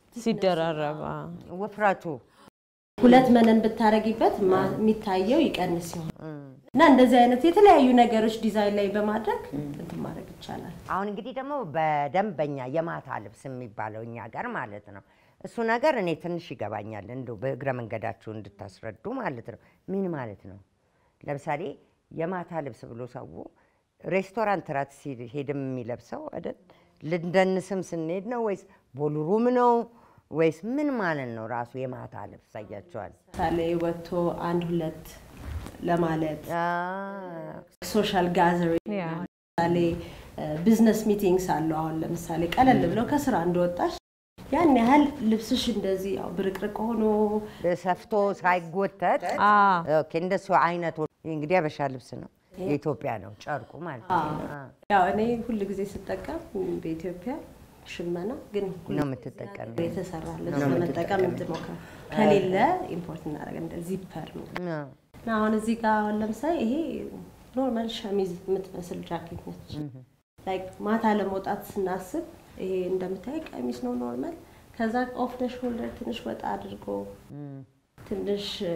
ሲደራረባ ውፍረቱ ሁለት መነን ብታረጊበት ማ- የሚታየው ይቀንስ ሲሆን እና እንደዚህ አይነት የተለያዩ ነገሮች ዲዛይን ላይ በማድረግ እንትን ማድረግ ይቻላል። አሁን እንግዲህ ደግሞ በደንበኛ የማታ ልብስ የሚባለው እኛ ጋር ማለት ነው። እሱ ነገር እኔ ትንሽ ይገባኛል፣ እንደው በእግረ መንገዳችሁ እንድታስረዱ ማለት ነው። ምን ማለት ነው? ለምሳሌ የማታ ልብስ ብሎ ሰው ሬስቶራንት ራት ሲሄድም የሚለብሰው አይደል? ልንደንስም ስንሄድ ነው ወይስ ቦልሩም ነው ወይስ ምን ማለት ነው? ራሱ የማታ ልብስ አያቸዋል። ምሳሌ ወጥቶ አንድ ሁለት ለማለት ሶሻል ጋዘሪንግ ያ ለምሳሌ ቢዝነስ ሚቲንግስ አለው። አሁን ለምሳሌ ቀለል ብለው ከስራ እንደወጣሽ ያን ያህል ልብስሽ እንደዚህ ያው ብርቅርቅ ሆኖ ሰፍቶ ሳይጎተት አ ኦኬ፣ እንደሱ አይነቱ እንግዲህ አበሻ ልብስ ነው፣ የኢትዮጵያ ነው ጨርቁ ማለት ነው። አዎ። ያው እኔ ሁል ጊዜ ስጠቀም በኢትዮጵያ ሽመና ግን ሁል ነው የምትጠቀሚው? የተሰራ ልብስ ለመጠቀም እንትሞክር ከሌለ ኢምፖርት እናደርግ እንደ ዚፐር ነው አዎ። እና አሁን እዚህ ጋር አሁን ለምሳሌ ይሄ ኖርማል ሸሚዝ የምትመስል ጃኬት ነች። ላይክ ማታ ለመውጣት ስናስብ ይሄ እንደምታይ ቀሚስ ነው ኖርማል። ከዛ ኦፍ ደ ሾልደር ትንሽ ወጣ አድርጎ ትንሽ እ፣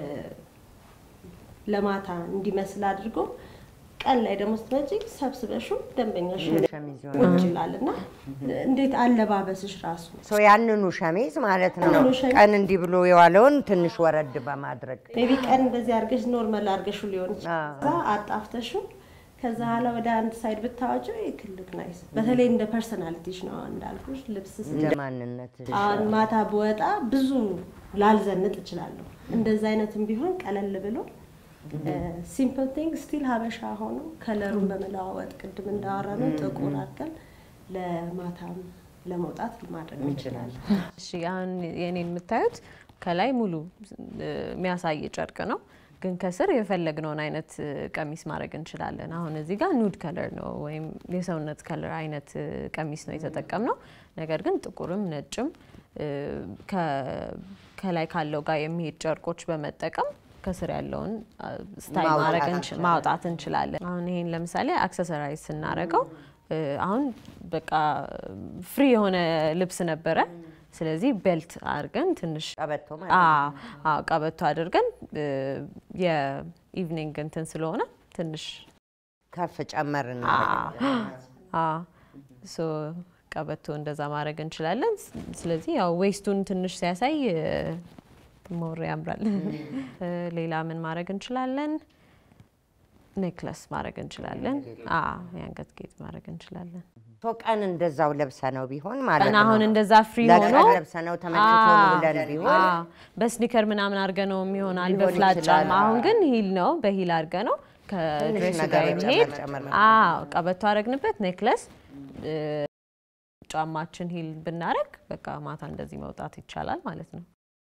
ለማታ እንዲመስል አድርጎ ቀን ላይ ደግሞ ስትመጪ ሰብስበሹ ደንበኛሽ ሸሚዝ ቁጭ ይላል እና እንዴት አለባበስሽ ራሱ ሰው ያንኑ ሸሚዝ ማለት ነው ያንኑ ሸሚዝ። ቀን እንዲህ ብሎ የዋለውን ትንሽ ወረድ በማድረግ ሜቢ ቀን እንደዚህ አድርገሽ ኖርማል አድርገሽ ሊሆን ይችላል። አዎ። ከዛ አጣፍተሹ ከዛ ኋላ ወደ አንድ ሳይድ ብታወጪው ክልክ ናይስ። በተለይ እንደ ፐርሰናሊቲሽ ነው እንዳልኩሽ ልብስ ስ እንደ ማንነት አሁን ማታ ብወጣ ብዙ ላልዘንጥ እችላለሁ። እንደዛ አይነትም ቢሆን ቀለል ብሎ ሲምፕል ቲንግ ስቲል ሀበሻ ሆኖ ከለሩን በመለዋወጥ ቅድም እንዳወራ ነው ጥቁር አድርገን ለማታም ለመውጣት ማድረግ እንችላለን። እሺ አሁን የኔን የምታዩት ከላይ ሙሉ እ፣ የሚያሳይ ጨርቅ ነው፣ ግን ከስር የፈለግነውን አይነት እ፣ ቀሚስ ማድረግ እንችላለን። አሁን እዚህ ጋር ኑድ ከለር ነው ወይም የሰውነት ከለር አይነት እ፣ ቀሚስ ነው የተጠቀምነው። ነገር ግን ጥቁርም ነጭም እ፣ ከ- ከላይ ካለው ጋር የሚሄድ ጨርቆች በመጠቀም ከስር ያለውን አ፣ ስታይል ማውጣት ማድረግ እንች- እንችላለን። ማውጣት እንችላለን። አሁን ይሄን ለምሳሌ አክሰሰራይዝ ስናደርገው እ፣ አሁን በቃ ፍሪ የሆነ ልብስ ነበረ። ስለዚህ ቤልት አድርገን ትንሽ ቀበቶ ማለት አዎ አዎ፣ ቀበቶ አድርገን እ፣ የኢቭኒንግ እንትን ስለሆነ ትንሽ ከፍ ጨመር አ እናደርጋለን። አ ሶ ቀበቶ እንደዛ ማድረግ እንችላለን። ስ- ስለዚህ ያው ዌስቱን ትንሽ ሲያሳይ እ፣ ሞር ያምራል። እ፣ ሌላ ምን ማድረግ እንችላለን? ኔክለስ ማድረግ እንችላለን። አዎ የአንገት ጌጥ ማድረግ እንችላለን። ቶ ቀን እንደዛው ለብሰ ነው ቢሆን ማለት ቀን ነው። አሁን እንደዛ ፍሪ ለቀን ሆኖ ለብሰ ነው ተመችቶ አዎ፣ ብለን ቢሆን አዎ። በስኒከር ምናምን አድርገ ነው የሚሆናል ሊሆን በፍላት ይችላል። ጫማ። አሁን ግን ሂል ነው በሂል አድርገ ነው ከድሬስ ጋር ነገሮች የሚሄድ ጨመር ጨመር አዎ፣ ቀበቶ አረግንበት ኔክለስ እ፣ ጫማችን ሂል ብናረግ በቃ ማታ እንደዚህ መውጣት ይቻላል ማለት ነው።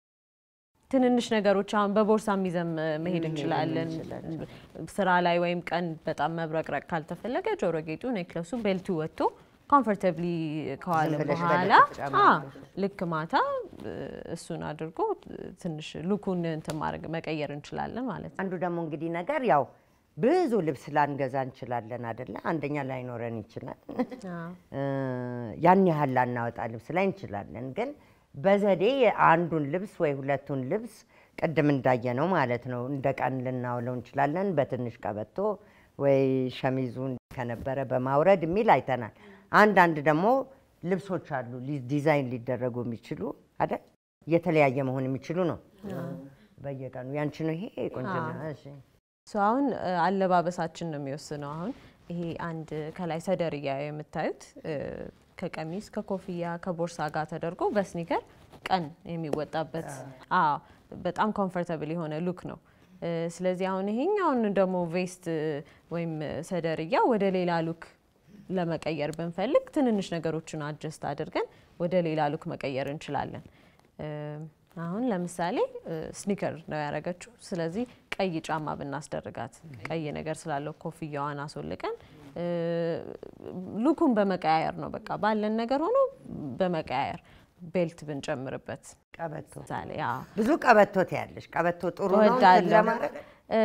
ትንንሽ ነገሮች አሁን በቦርሳም ይዘን መሄድ እንችላለን። ስራ ላይ ወይም ቀን በጣም መብረቅረቅ ካልተፈለገ ጆሮ ጌጡ፣ ኔክለሱ፣ ቤልቱ ወጥቶ ኮምፎርታብሊ ከዋለ ዝም ብለሽ በኋላ በነጭ ጫማ አ፣ ልክ ማታ እ፣ እሱን አድርጎ ትንሽ ሉኩን እንትን ማድረግ መቀየር እንችላለን ማለት ነው። አንዱ ደግሞ እንግዲህ ነገር ያው ብዙ ልብስ ላንገዛ እንችላለን አደለ? አንደኛ ላይኖረን ይችላል። እ፣ ያን ያህል ላናወጣ ልብስ ላይ እንችላለን። ግን በዘዴ አንዱን ልብስ ወይ ሁለቱን ልብስ ቅድም እንዳየነው ማለት ነው እንደ ቀን ልናውለው እንችላለን። በትንሽ ቀበቶ ወይ ሸሚዙን ከነበረ በማውረድ የሚል አይተናል። አንዳንድ ደግሞ ልብሶች አሉ ሊ- ዲዛይን ሊደረጉ የሚችሉ አይደል? የተለያየ መሆን የሚችሉ ነው። በየቀኑ ያንቺ ነው ይሄ ቆንጆ እሺ ሶ አሁን እ፣ አለባበሳችን ነው የሚወስነው። አሁን ይሄ አንድ ከላይ ሰደርያ የምታዩት እ፣ ከቀሚስ ከኮፍያ ከቦርሳ ጋር ተደርጎ በስኒከር ቀን የሚወጣበት አዎ፣ በጣም ኮምፎርታብል የሆነ ሉክ ነው። እ፣ ስለዚህ አሁን ይሄኛውን ደግሞ ቬስት እ፣ ወይም ሰደርያ ወደ ሌላ ሉክ ለመቀየር ብንፈልግ ትንንሽ ነገሮችን አጀስት አድርገን ወደ ሌላ ሉክ መቀየር እንችላለን። እ፣ አሁን ለምሳሌ እ፣ ስኒከር ነው ያደረገችው። ስለዚህ ቀይ ጫማ ብናስደርጋት ቀይ ነገር ስላለው ኮፍያዋን አስወልቀን እ፣ ሉኩን በመቀያየር ነው በቃ ባለን ነገር ሆኖ በመቀያየር ቤልት ብንጨምርበት ቀበቶ ምሳሌ አዎ ብዙ ቀበቶ ትያለሽ። ቀበቶ ጥሩ ነው እንትን እወዳለሁ። ለማድረግ እ፣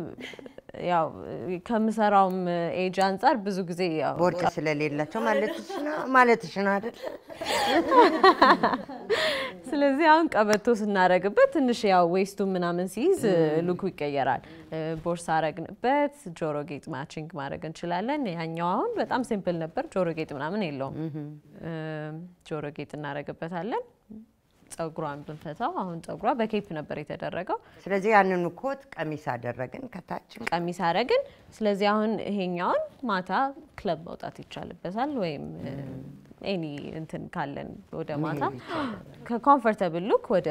ያው ከምሰራውም ኤጅ አንጻር ብዙ ጊዜ ያው ቦርጭ ስለሌላቸው ማለትሽ ነው ማለትሽ ነው አይደል? ስለዚህ አሁን ቀበቶ ስናረግበት ትንሽ ያው ዌስቱ ምናምን ሲይዝ ሉኩ ይቀየራል። እ፣ ቦርሳ አረግንበት ጆሮ ጌጥ ማቺንግ ማድረግ እንችላለን። ያኛው አሁን በጣም ሲምፕል ነበር፣ ጆሮ ጌጥ ምናምን የለውም። እ፣ ጆሮ ጌጥ እናረግበታለን። ጸጉሯን ብንፈታው አሁን ጸጉሯ በኬፕ ነበር የተደረገው። ስለዚህ ያንኑ ኮት ቀሚስ አደረግን ከታች ቀሚስ አረግን። ስለዚህ አሁን ይሄኛውን ማታ ክለብ መውጣት ይቻልበታል፣ ወይም ኤኒ እንትን ካለን ወደ ማታ ከኮምፎርታብል ሉክ ወደ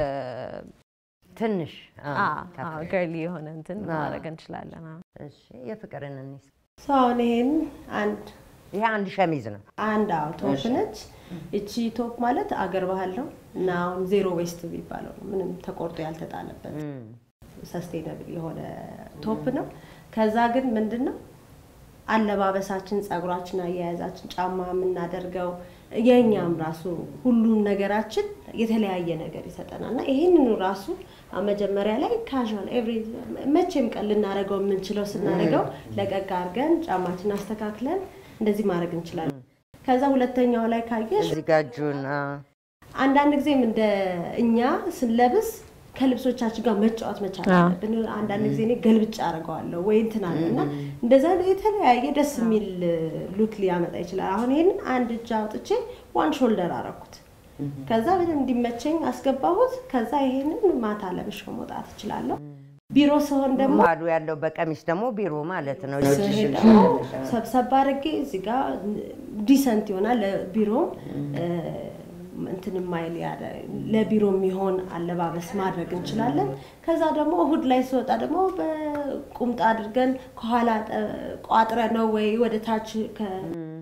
ትንሽ አ፣ ገርሊ የሆነ እንትን ማድረግ እንችላለን። አዎ። እሺ የፍቅርን እንስ ሰው አሁን ይሄን አንድ ይሄ አንድ ሸሚዝ ነው። አንድ አዎ ቶፕ ነች። እቺ ቶፕ ማለት አገር ባህል ነው እና አሁን ዜሮ ዌስት የሚባለው ነው። ምንም ተቆርጦ ያልተጣለበት ሰስቴነብል የሆነ ቶፕ ነው። ከዛ ግን ምንድን ነው አለባበሳችን፣ ጸጉራችን፣ አያያዛችን፣ ጫማ የምናደርገው የእኛም ራሱ ሁሉም ነገራችን የተለያየ ነገር ይሰጠናል እና ይህንኑ ራሱ አሁን መጀመሪያ ላይ ካዥዋል ኤቭሪ መቼም ቀን ልናደርገው የምንችለው ስናደርገው ለቀቅ አድርገን ጫማችን አስተካክለን እንደዚህ ማድረግ እንችላለን። ከዛ ሁለተኛው ላይ ካየሽ እዚህ ጋ እጁን አ፣ አንዳንድ ጊዜም እንደ እኛ ስንለብስ ከልብሶቻችን ጋር መጫወት መቻል አለብን። አንዳንድ ጊዜ እኔ ገልብጫ አድርገዋለሁ ወይ እንትን አለ እና እንደዛ የተለያየ ደስ የሚል ሉክ ሊያመጣ ይችላል። አሁን ይህንን አንድ እጅ አውጥቼ ዋን ሾልደር አረኩት። ከዛ በደንብ እንዲመቸኝ አስገባሁት። ከዛ ይሄንን ማታ ለብሼው መውጣት እችላለሁ። ቢሮ ስሆን ደግሞ ማሉ ያለው በቀሚስ ደግሞ ቢሮ ማለት ነው። ስሄድ ደግሞ ሰብሰብ አድርጌ እዚህ ጋር ዲሰንት ይሆናል። ለቢሮም እንትን ማይል ያለ ለቢሮ የሚሆን አለባበስ ማድረግ እንችላለን። ከዛ ደግሞ እሁድ ላይ ሲወጣ ደግሞ በቁምጣ አድርገን ከኋላ ጠ- ቋጥረ ነው ወይ ወደ ታች ከ-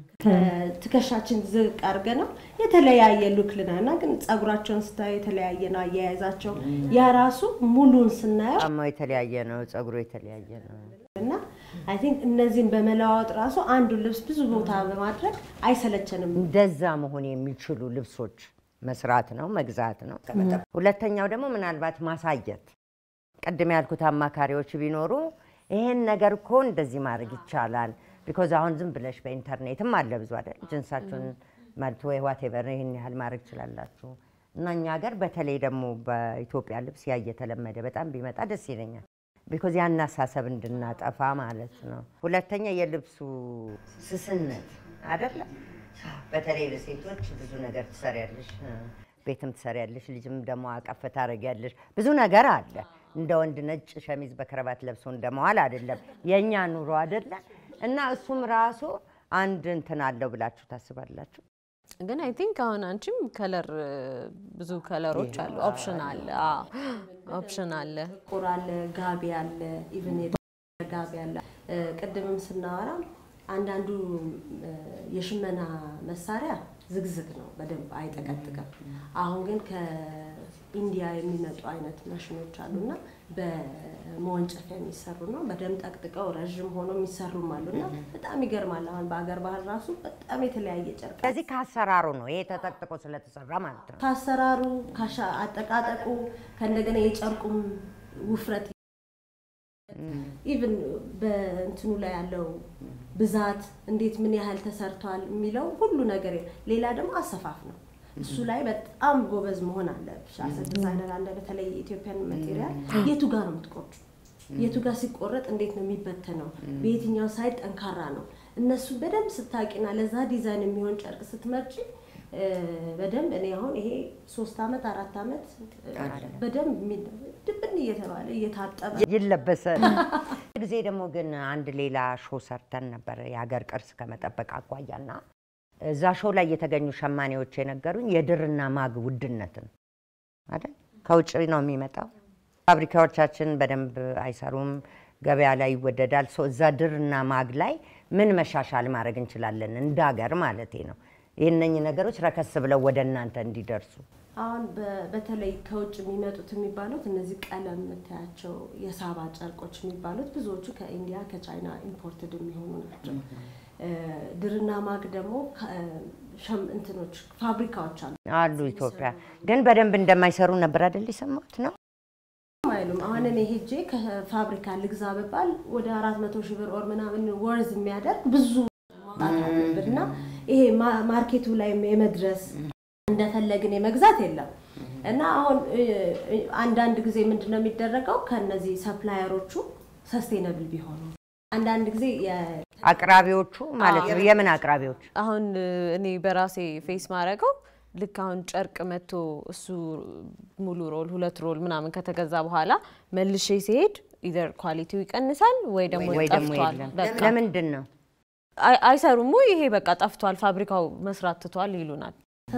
ከትከሻችን ዝቅ አድርገ ነው የተለያየ ሉክ ልናና ግን ጸጉራቸውን ስታዩ የተለያየ ነው አያያዛቸው። ያ ራሱ ሙሉን ስናየው ጫማው የተለያየ ነው፣ ጸጉሩ የተለያየ ነው። እና አይ ቲንክ እነዚህን በመለዋወጥ ራሱ አንዱን ልብስ ብዙ ቦታ በማድረግ አይሰለቸንም። እንደዛ መሆን የሚችሉ ልብሶች መስራት ነው፣ መግዛት ነው። ሁለተኛው ደግሞ ምናልባት ማሳየት። ቅድም ያልኩት አማካሪዎች ቢኖሩ ይሄን ነገር እኮ እንደዚህ ማድረግ ይቻላል። ቢኮዝ አሁን ዝም ብለሽ በኢንተርኔትም አለ ብዙ አይደል፣ ጅንሳችሁን መልቶ ወይ ዋቴቨር ይህን ያህል ማድረግ ትችላላችሁ። እና እኛ ሀገር በተለይ ደግሞ በኢትዮጵያ ልብስ ያ እየተለመደ በጣም ቢመጣ ደስ ይለኛል። ቢኮዝ ያን አሳሰብ እንድናጠፋ ማለት ነው። ሁለተኛ የልብሱ ስስነት አይደለም። በተለይ ለሴቶች ብዙ ነገር ትሰሪያለሽ፣ ቤትም ትሰሪያለሽ፣ ልጅም ደግሞ አቀፍ ታደርጊያለሽ። ብዙ ነገር አለ። እንደ ወንድ ነጭ ሸሚዝ በከረባት ለብሶ እንደመዋል አይደለም የእኛ ኑሮ አይደለ እና እሱም ራሱ አንድ እንትን አለው ብላችሁ ታስባላችሁ? ግን አይ ቲንክ አሁን አንቺም ከለር ብዙ ከለሮች አሉ። ኦፕሽን አለ፣ ኦፕሽን አለ። ጥቁር አለ፣ ጋቢ አለ፣ ኢቭን ጋቢ አለ። እ፣ ቅድምም ስናወራ አንዳንዱ እ፣ የሽመና መሳሪያ ዝግዝግ ነው፣ በደንብ አይጠቀጥቅም። አሁን ግን ከኢንዲያ የሚመጡ አይነት ማሽኖች አሉና በመወንጨፊያ የሚሰሩ ነው። በደንብ ጠቅጥቀው ረዥም ሆኖ የሚሰሩም አሉና በጣም ይገርማል። አሁን በአገር ባህል ራሱ በጣም የተለያየ ጨርቅ ስለዚህ ከአሰራሩ ነው ይሄ ተጠቅጥቆ ስለተሰራ ማለት ነው። ከአሰራሩ ካሻ አጠቃጠቁ ከእንደገና የጨርቁም ውፍረት ኢቭን በእንትኑ ላይ ያለው ብዛት እንዴት ምን ያህል ተሰርቷል የሚለው ሁሉ ነገር ሌላ ደግሞ አሰፋፍ ነው። እሱ ላይ በጣም ጎበዝ መሆን አለብሽ። አሰ ዲዛይነር አለ። በተለይ የኢትዮጵያን ማቴሪያል የቱ ጋር ነው የምትቆርጩ? የቱ ጋር ሲቆረጥ እንዴት ነው የሚበተነው? በየትኛው ሳይድ ጠንካራ ነው? እነሱ በደንብ ስታቂና ለዛ ዲዛይን የሚሆን ጨርቅ ስትመርጪ እ፣ በደንብ እኔ አሁን ይሄ ሶስት አመት አራት አመት እ፣ በደንብ የሚ- ድብን እየተባለ እየታጠበ ይለበሳል። ጊዜ ደግሞ ግን አንድ ሌላ ሾው ሰርተን ነበር የሀገር ቅርስ ከመጠበቅ አኳያና እዛ ሾው ላይ የተገኙ ሸማኔዎች የነገሩኝ የድርና ማግ ውድነትን አይደል ከውጭ ነው የሚመጣው። ፋብሪካዎቻችን በደንብ አይሰሩም፣ ገበያ ላይ ይወደዳል። ሶ እዛ ድርና ማግ ላይ ምን መሻሻል ማድረግ እንችላለን እንደ ሀገር ማለቴ ነው። ይህነኝ ነገሮች ረከስ ብለው ወደ እናንተ እንዲደርሱ አሁን በ- በተለይ ከውጭ የሚመጡት የሚባሉት እነዚህ ቀለም የምታያቸው የሳባ ጨርቆች የሚባሉት ብዙዎቹ ከኢንዲያ ከቻይና ኢምፖርትድ የሚሆኑ ናቸው። እ፣ ድርና ማግ ደግሞ ከ- ሸም- እንትኖች ፋብሪካዎች አሉ አሉ ኢትዮጵያ ግን በደንብ እንደማይሰሩ ነበር አይደል የሰማሁት ነው። አይሉም። አሁን እኔ ሄጄ ከፋብሪካ ልግዛ ብባል ወደ አራት መቶ ሺህ ብር ኦር ምናምን ወርዝ የሚያደርግ ብዙ ማውጣት አለብን እና ይሄ ማ- ማርኬቱ ላይ የመድረስ እንደፈለግን የመግዛት የለም እና አሁን እ፣ እ፣ አንዳንድ ጊዜ ምንድን ነው የሚደረገው ከነዚህ ሰፕላየሮቹ ሰስቴነብል ቢሆኑ አንዳንድ ጊዜ የ- አቅራቢዎቹ ማለት ነው። የምን አቅራቢዎች? አሁን እ፣ እኔ በራሴ ፌስ ማድረገው ልክ አሁን ጨርቅ መጥቶ እሱ ሙሉ ሮል ሁለት ሮል ምናምን ከተገዛ በኋላ መልሼ ሲሄድ ኢዘር ኳሊቲው ይቀንሳል ወይ ደግሞ ወይ ደግሞ ጠፍቷል። የለም። በቃ ለምንድን ነው? አይ- አይሰሩም ወይ ይሄ በቃ ጠፍቷል፣ ፋብሪካው መስራት ትቷል ይሉናል።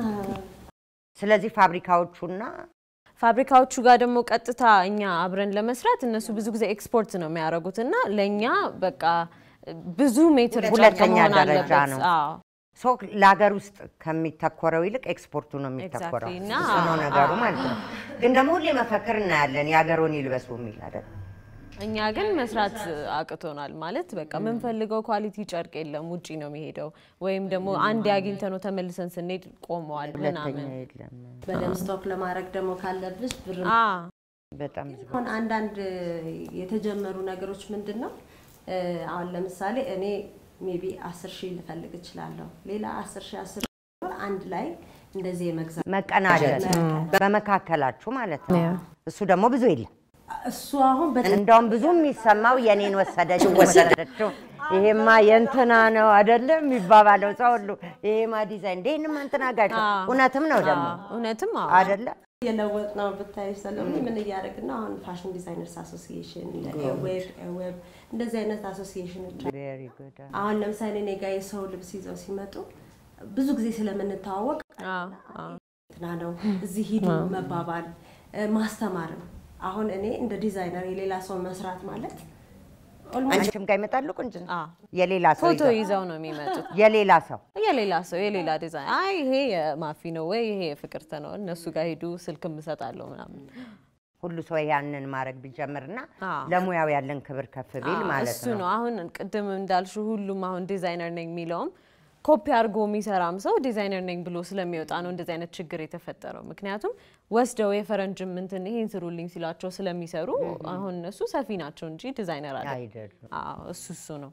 ስለዚህ ፋብሪካዎቹና ፋብሪካዎቹ ጋር ደግሞ ቀጥታ እኛ አብረን ለመስራት እነሱ ብዙ ጊዜ ኤክስፖርት ነው የሚያደርጉት እና ለእኛ በቃ ብዙ ሜትር ጨርቅ ሁለተኛ መሆን ደረጃ አለበት። ነው። አዎ። ሶ ለሀገር ውስጥ ከሚተኮረው ይልቅ ኤክስፖርቱ ነው የሚተኮረው። Exactly። እና እሱ ነው ነገሩ ማለት ነው። ግን ደግሞ ሁሌ መፈክር እናያለን የሀገሩን ይልበሱ የሚል አይደል? እኛ ግን መስራት አቅቶናል ማለት በቃ የምንፈልገው ኳሊቲ ጨርቅ የለም፣ ውጪ ነው የሚሄደው። ወይም ደግሞ አንድ አግኝተ ነው ተመልሰን ስንሄድ ቆመዋል ሁለተኛ ምናምን። የለም። በደንብ ስቶክ ለማድረግ ደግሞ ካለብሽ ብር አ በጣም ብዙ አሁን አንዳንድ የተጀመሩ ነገሮች ምንድን ነው? እ፣ አሁን ለምሳሌ እኔ ሜቢ አስር ሺህ ልፈልግ እችላለሁ። ሌላ አስር ሺህ አስር ሺህ አንድ ላይ እንደዚህ የመግዛት መቀናጀት በመካከላችሁ ማለት ነው። እሱ ደግሞ ብዙ የለም። እሱ አሁን በጣም እንደውም ብዙ የሚሰማው የኔን ወሰደችው ወሰደችው፣ ይሄማ የእንትና ነው አይደለም የሚባባለው ሰው ሁሉ ይሄማ ዲዛይን እንደ ይህንማ እንትና ጋር እውነትም ነው ደግሞ እውነትም አዎ። አይደለ የለወጥ ነው ብታይ ሰለሚ ምን እያደረግን ነው? አሁን ፋሽን ዲዛይነርስ አሶሲዬሽን ዌብ ዌብ እንደዚህ አይነት አሶሲዬሽኖች አሉ። ቬሪ ጉድ አሁን ለምሳሌ እኔ ጋ የሰው ልብስ ይዘው ሲመጡ ብዙ ጊዜ ስለምንተዋወቅ አዎ፣ አዎ። እንትና ነው እዚህ ሂዱ መባባል እ፣ ማስተማርም አሁን እኔ እንደ ዲዛይነር የሌላ ሰው መስራት ማለት ኦልሞስት አንቺም ጋር ይመጣሉ ቁንጅና አዎ። የሌላ ሰው ፎቶ ይዘው ይዘው ነው የሚመጡት። የሌላ ሰው የሌላ ሰው የሌላ ዲዛይን አይ ይሄ የማፊ ነው ወይ ይሄ የፍቅርተ ነው፣ እነሱ ጋር ሄዱ ስልክ እሰጣለሁ ምናምን። ሁሉ ሰው ያንን ማድረግ ቢጀምርና አዎ። ለሙያው ያለን ክብር ከፍ ቢል አዎ፣ ማለት እሱ ነው። ነው አሁን ቅድም እንዳልሹ ሁሉም አሁን ዲዛይነር ነኝ የሚለውም ኮፒ አድርጎ የሚሰራም ሰው ዲዛይነር ነኝ ብሎ ስለሚወጣ ነው እንደዚህ አይነት ችግር የተፈጠረው። ምክንያቱም ወስደው የፈረንጅም እንትን ይሄን ስሩልኝ ሲሏቸው ስለሚሰሩ አሁን እነሱ ሰፊ ናቸው እንጂ ዲዛይነር አለ። አይደሉም። አዎ እሱ እሱ ነው።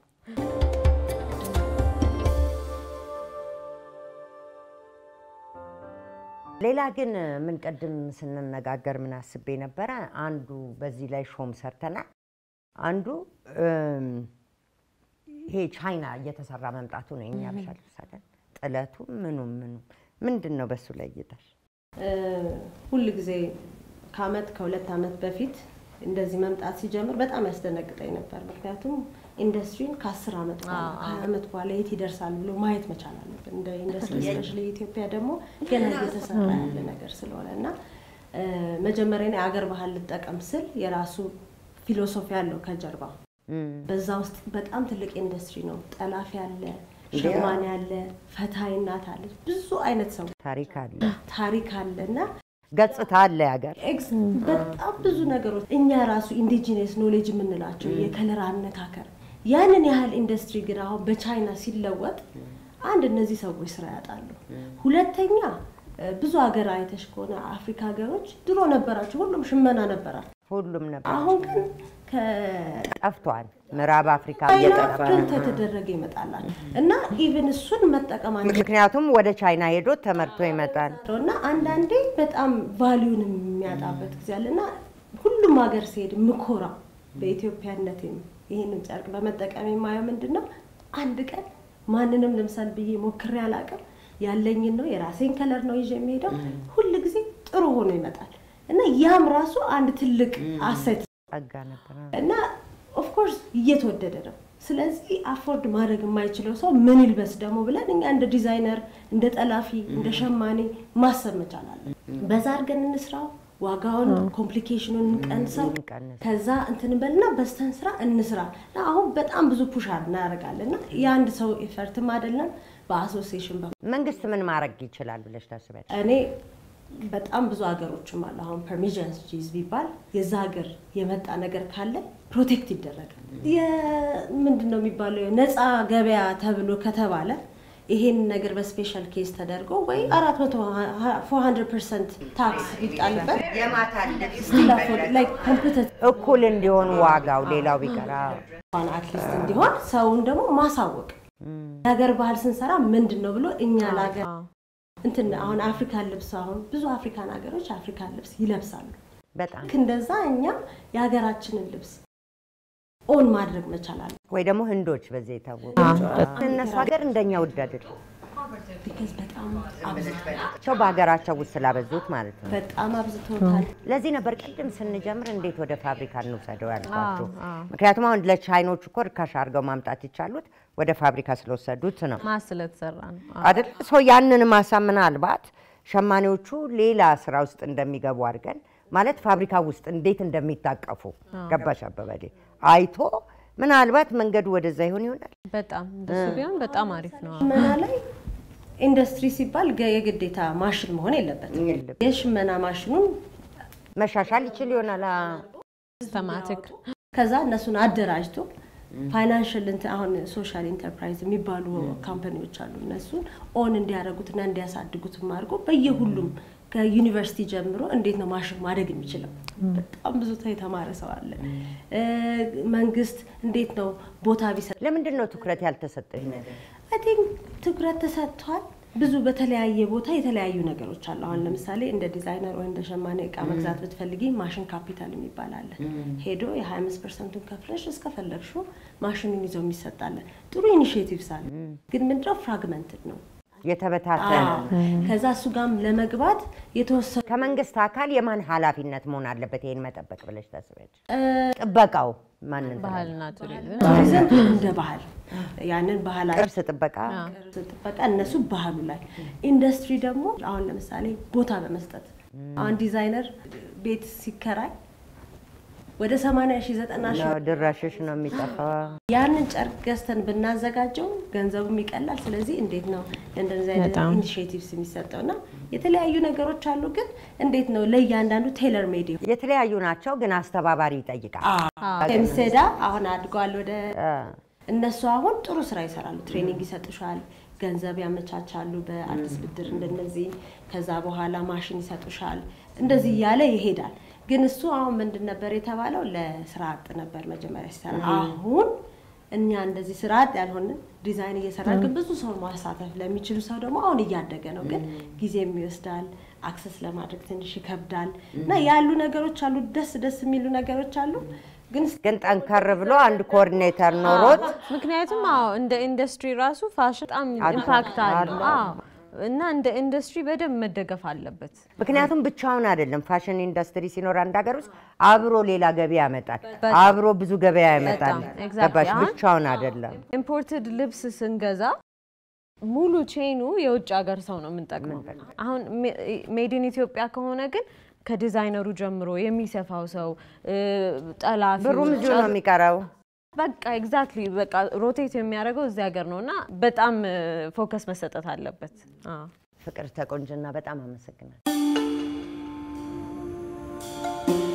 ሌላ ግን ምን ቅድም ስንነጋገር ምን አስቤ ነበረ፣ አንዱ በዚህ ላይ ሾም ሰርተናል። አንዱ እም፣ ይሄ ቻይና እየተሰራ መምጣቱ ነው። የኛ ብሻ ልብሳለን ጥለቱ ምኑም ምኑም ምንድን ነው በሱ ላይ እይታሽ? ሁል ጊዜ ከአመት ከሁለት አመት በፊት እንደዚህ መምጣት ሲጀምር በጣም ያስደነግጠኝ ነበር። ምክንያቱም ኢንዱስትሪን ከአስር ዓመት በኋላ ከሀያ ዓመት በኋላ የት ይደርሳል ብሎ ማየት መቻል አለብን። እንደ ኢንዱስትሪ ስፔሻሊ ኢትዮጵያ ደግሞ ገና እየተሰራ ያለ ነገር ስለሆነ እና እ፣ መጀመሪያ እኔ አገር ባህል ልጠቀም ስል የራሱ ፊሎሶፊ አለው ከጀርባ በዛ ውስጥ በጣም ትልቅ ኢንዱስትሪ ነው። ጠላፊ አለ፣ ሸማኔ አለ፣ ፈታይ እናት አለች፣ ብዙ አይነት ሰው ታሪክ አለ፣ ታሪክ አለ እና ገጽታ አለ ያገር ኤክስ በጣም ብዙ ነገሮች እኛ ራሱ ኢንዲጂነስ ኖሌጅ የምንላቸው የከለር አነካከር ያንን ያህል ኢንዱስትሪ ግን አሁን በቻይና ሲለወጥ አንድ እነዚህ ሰዎች ስራ ያጣሉ። ሁለተኛ እ፣ ብዙ ሀገር አይተሽ ከሆነ አፍሪካ ሀገሮች ድሮ ነበራቸው፣ ሁሉም ሽመና ነበራቸው። ሁሉም ነበር አሁን ግን ጠፍቷል። ምዕራብ አፍሪካ ከቻይና እየጠፋ ነው። ፕሪንት የተደረገ ይመጣላል እና ኢቭን እሱን መጠቀም አንችልም። ምክንያቱም ወደ ቻይና ሄዶ ተመርቶ ይመጣል። እና አንዳንዴ በጣም ቫሊዩን የሚያጣበት ጊዜ አለ እና ሁሉም ሀገር ሲሄድ ምኮራ በኢትዮጵያነቴም ይህንን ጨርቅ በመጠቀም የማየው ምንድን ነው አንድ ቀን ማንንም ልምሰል ብዬ ሞክሬ አላውቅም። ያለኝን ነው የራሴን ከለር ነው ይዤ የሚሄደው። ሁል ጊዜ ጥሩ ሆኖ ይመጣል እና ያም ራሱ አንድ ትልቅ አሴት ጸጋ ነበር። እና ኦፍኮርስ እየተወደደ ነው። ስለዚህ አፎርድ ማድረግ የማይችለው ሰው ምን ይልበስ ደግሞ ብለን እኛ እንደ ዲዛይነር፣ እንደ ጠላፊ፣ እንደ ሸማኔ ማሰብ መቻል አለን። በዛ አድርገን እንስራው፣ ዋጋውን ኮምፕሊኬሽኑን እንቀንሰው፣ እንቀንስ። ከዛ እንትን በልና በስተን ስራ እንስራ። እና አሁን በጣም ብዙ ፑሽ እናደርጋለን እና የአንድ ሰው ኤፈርትም አይደለም በአሶሲዬሽን በ መንግስት ምን ማድረግ ይችላል ብለሽ ታስቢያለሽ? እኔ በጣም ብዙ ሀገሮችም አሉ። አሁን ፐርሚሽንስ ጂዝ ቢባል የዛ ሀገር የመጣ ነገር ካለ ፕሮቴክት ይደረጋል። ምንድን ነው የሚባለው ነፃ ገበያ ተብሎ ከተባለ ይሄን ነገር በስፔሻል ኬስ ተደርጎ ወይ አራት መቶ ፎር ሀንድረድ ፐርሰንት ታክስ ቢጣልበት ስቲል አፎርድ ላይ ኮምፒውተር እኩል እንዲሆን ዋጋው ሌላው ቢቀራ አትሊስት እንዲሆን ሰውን ደግሞ ማሳወቅ የሀገር ባህል ስንሰራ ምንድን ነው ብሎ እኛ ለሀገር እንትን አሁን አፍሪካን ልብስ አሁን ብዙ አፍሪካን ሀገሮች አፍሪካን ልብስ ይለብሳሉ። በጣም ልክ እንደዛ እኛም የሀገራችንን ልብስ ኦን ማድረግ መቻል አለ። ወይ ደግሞ ህንዶች በዚህ የታወቁ እነሱ ሀገር እንደኛ ውድ አይደለም። ቢካዝ በጣም አብዝተዋል። ቸው በሀገራቸው ውስጥ ስላበዙት ማለት ነው። በጣም አብዝተውታል። ለዚህ ነበር ቅድም ስንጀምር እንዴት ወደ ፋብሪካ እንውሰደው ያልኳቸው። ምክንያቱም አሁን ለቻይኖቹ እኮ ርካሽ አድርገው ማምጣት የቻሉት ወደ ፋብሪካ ስለወሰዱት ነው ማስ ስለተሰራ ነው። አዎ። አይደል? ሰው ያንን ማሳ ምናልባት ሸማኔዎቹ ሌላ ስራ ውስጥ እንደሚገቡ አድርገን ማለት ፋብሪካ ውስጥ እንዴት እንደሚታቀፉ ገባሽ አበበሌ አይቶ ምናልባት መንገዱ ወደዛ ይሆን ይሆናል። በጣም እንደሱ ቢሆን በጣም አሪፍ ነው። ሽመና ላይ ኢንዱስትሪ ሲባል ገ- የግዴታ ማሽን መሆን የለበትም። የለም። የሽመና ማሽኑን መሻሻል ይችል ይሆናል። አ- ሲስተማቲክ ከዛ እነሱን አደራጅቶ ፋይናንሽል እንትን አሁን ሶሻል ኢንተርፕራይዝ የሚባሉ ካምፓኒዎች አሉ። እነሱን ኦን እንዲያደርጉትና እንዲያሳድጉትም አድርጎ በየሁሉም ከዩኒቨርሲቲ ጀምሮ እንዴት ነው ማሽን ማደግ የሚችለው? በጣም ብዙ ሰው የተማረ ሰው አለ። እ፣ መንግስት እንዴት ነው ቦታ ቢሰጥ ለምንድን ነው ትኩረት ያልተሰጠው ይህ ነገር? አይ ቲንክ ትኩረት ተሰጥቷል። ብዙ በተለያየ ቦታ የተለያዩ ነገሮች አሉ። አሁን ለምሳሌ እንደ ዲዛይነር ወይ እንደ ሸማኔ እቃ መግዛት ብትፈልጊ ማሽን ካፒታል የሚባል አለ። ሄዶ የ25 ፐርሰንቱን ከፍለሽ እስከፈለግሽው ማሽኑን ይዘው የሚሰጣለ ጥሩ ኢኒሽቲቭስ አለ። ግን ምንድነው ፍራግመንትድ ነው። የተበታተነ ከዛ እሱ ጋርም ለመግባት የተወሰኑ ከመንግስት አካል የማን ኃላፊነት መሆን አለበት ይሄን መጠበቅ ብለሽ ታስቢያለሽ? ጥበቃው ማንን ባህልና ቱሪዝም ቱሪዝም እንደ ባህል ያንን ባህል ቅርስ ጥበቃ ቅርስ ጥበቃ እነሱ ባህሉ ላይ ኢንዱስትሪ ደግሞ አሁን ለምሳሌ ቦታ በመስጠት አሁን ዲዛይነር ቤት ሲከራይ ወደ 80 ሺህ 90 ሺህ ነው ድራሽሽ ነው የሚጠፋው። ያንን ጨርቅ ገዝተን ብናዘጋጀው ገንዘቡም ይቀላል። ስለዚህ እንዴት ነው ለእንደዚህ አይነት በጣም። ኢኒሽቲቭስ የሚሰጠው እና የተለያዩ ነገሮች አሉ። ግን እንዴት ነው ለእያንዳንዱ ቴለር ሜድ የተለያዩ ናቸው ግን አስተባባሪ ይጠይቃል። ከሚሴዳ አሁን አድገዋል ወደ አ፣ እነሱ አሁን ጥሩ ስራ ይሰራሉ። ትሬኒንግ ይሰጡሻል፣ ገንዘብ ያመቻቻሉ በአዲስ ብድር እንደነዚህ። ከዛ በኋላ ማሽን ይሰጡሻል። እንደዚህ እያለ ይሄዳል። ግን እሱ አሁን ምንድን ነበር የተባለው? ለስራ አጥ ነበር መጀመሪያ ሲሰራ። አሁን እኛ እንደዚህ ስራ አጥ ያልሆንን ዲዛይን እየሰራ ግን ብዙ ሰው ማሳተፍ ለሚችሉ ሰው ደግሞ አሁን እያደገ ነው። ግን ጊዜም ይወስዳል፣ አክሰስ ለማድረግ ትንሽ ይከብዳል እና ያሉ ነገሮች አሉ። ደስ ደስ የሚሉ ነገሮች አሉ ግን ግን ጠንከር ብሎ አንድ ኮኦርዲኔተር ኖሮት ምክንያቱም አዎ እንደ ኢንዱስትሪ ራሱ ፋሽን በጣም ኢምፓክት አለው። አዎ እና እንደ ኢንዱስትሪ በደንብ መደገፍ አለበት። ምክንያቱም ብቻውን አይደለም። ፋሽን ኢንዱስትሪ ሲኖር አንድ ሀገር ውስጥ አብሮ ሌላ ገበያ ያመጣል፣ አብሮ ብዙ ገበያ ያመጣል። በጣም exactly። ገባሽ? አሁን ብቻውን አይደለም። ኢምፖርትድ ልብስ ስንገዛ ሙሉ ቼኑ የውጭ ሀገር ሰው ነው የምንጠቅመው። አሁን ሜድን ኢትዮጵያ ከሆነ ግን ከዲዛይነሩ ጀምሮ የሚሰፋው ሰው እ፣ ጠላፊው ብሩም እዚሁ ነው የሚቀረው። በቃ ኤግዛክትሊ በቃ ሮቴት የሚያደርገው እዚህ ሀገር ነው እና በጣም ፎከስ መሰጠት አለበት። አዎ። ፍቅር ተቆንጅና በጣም አመሰግናል።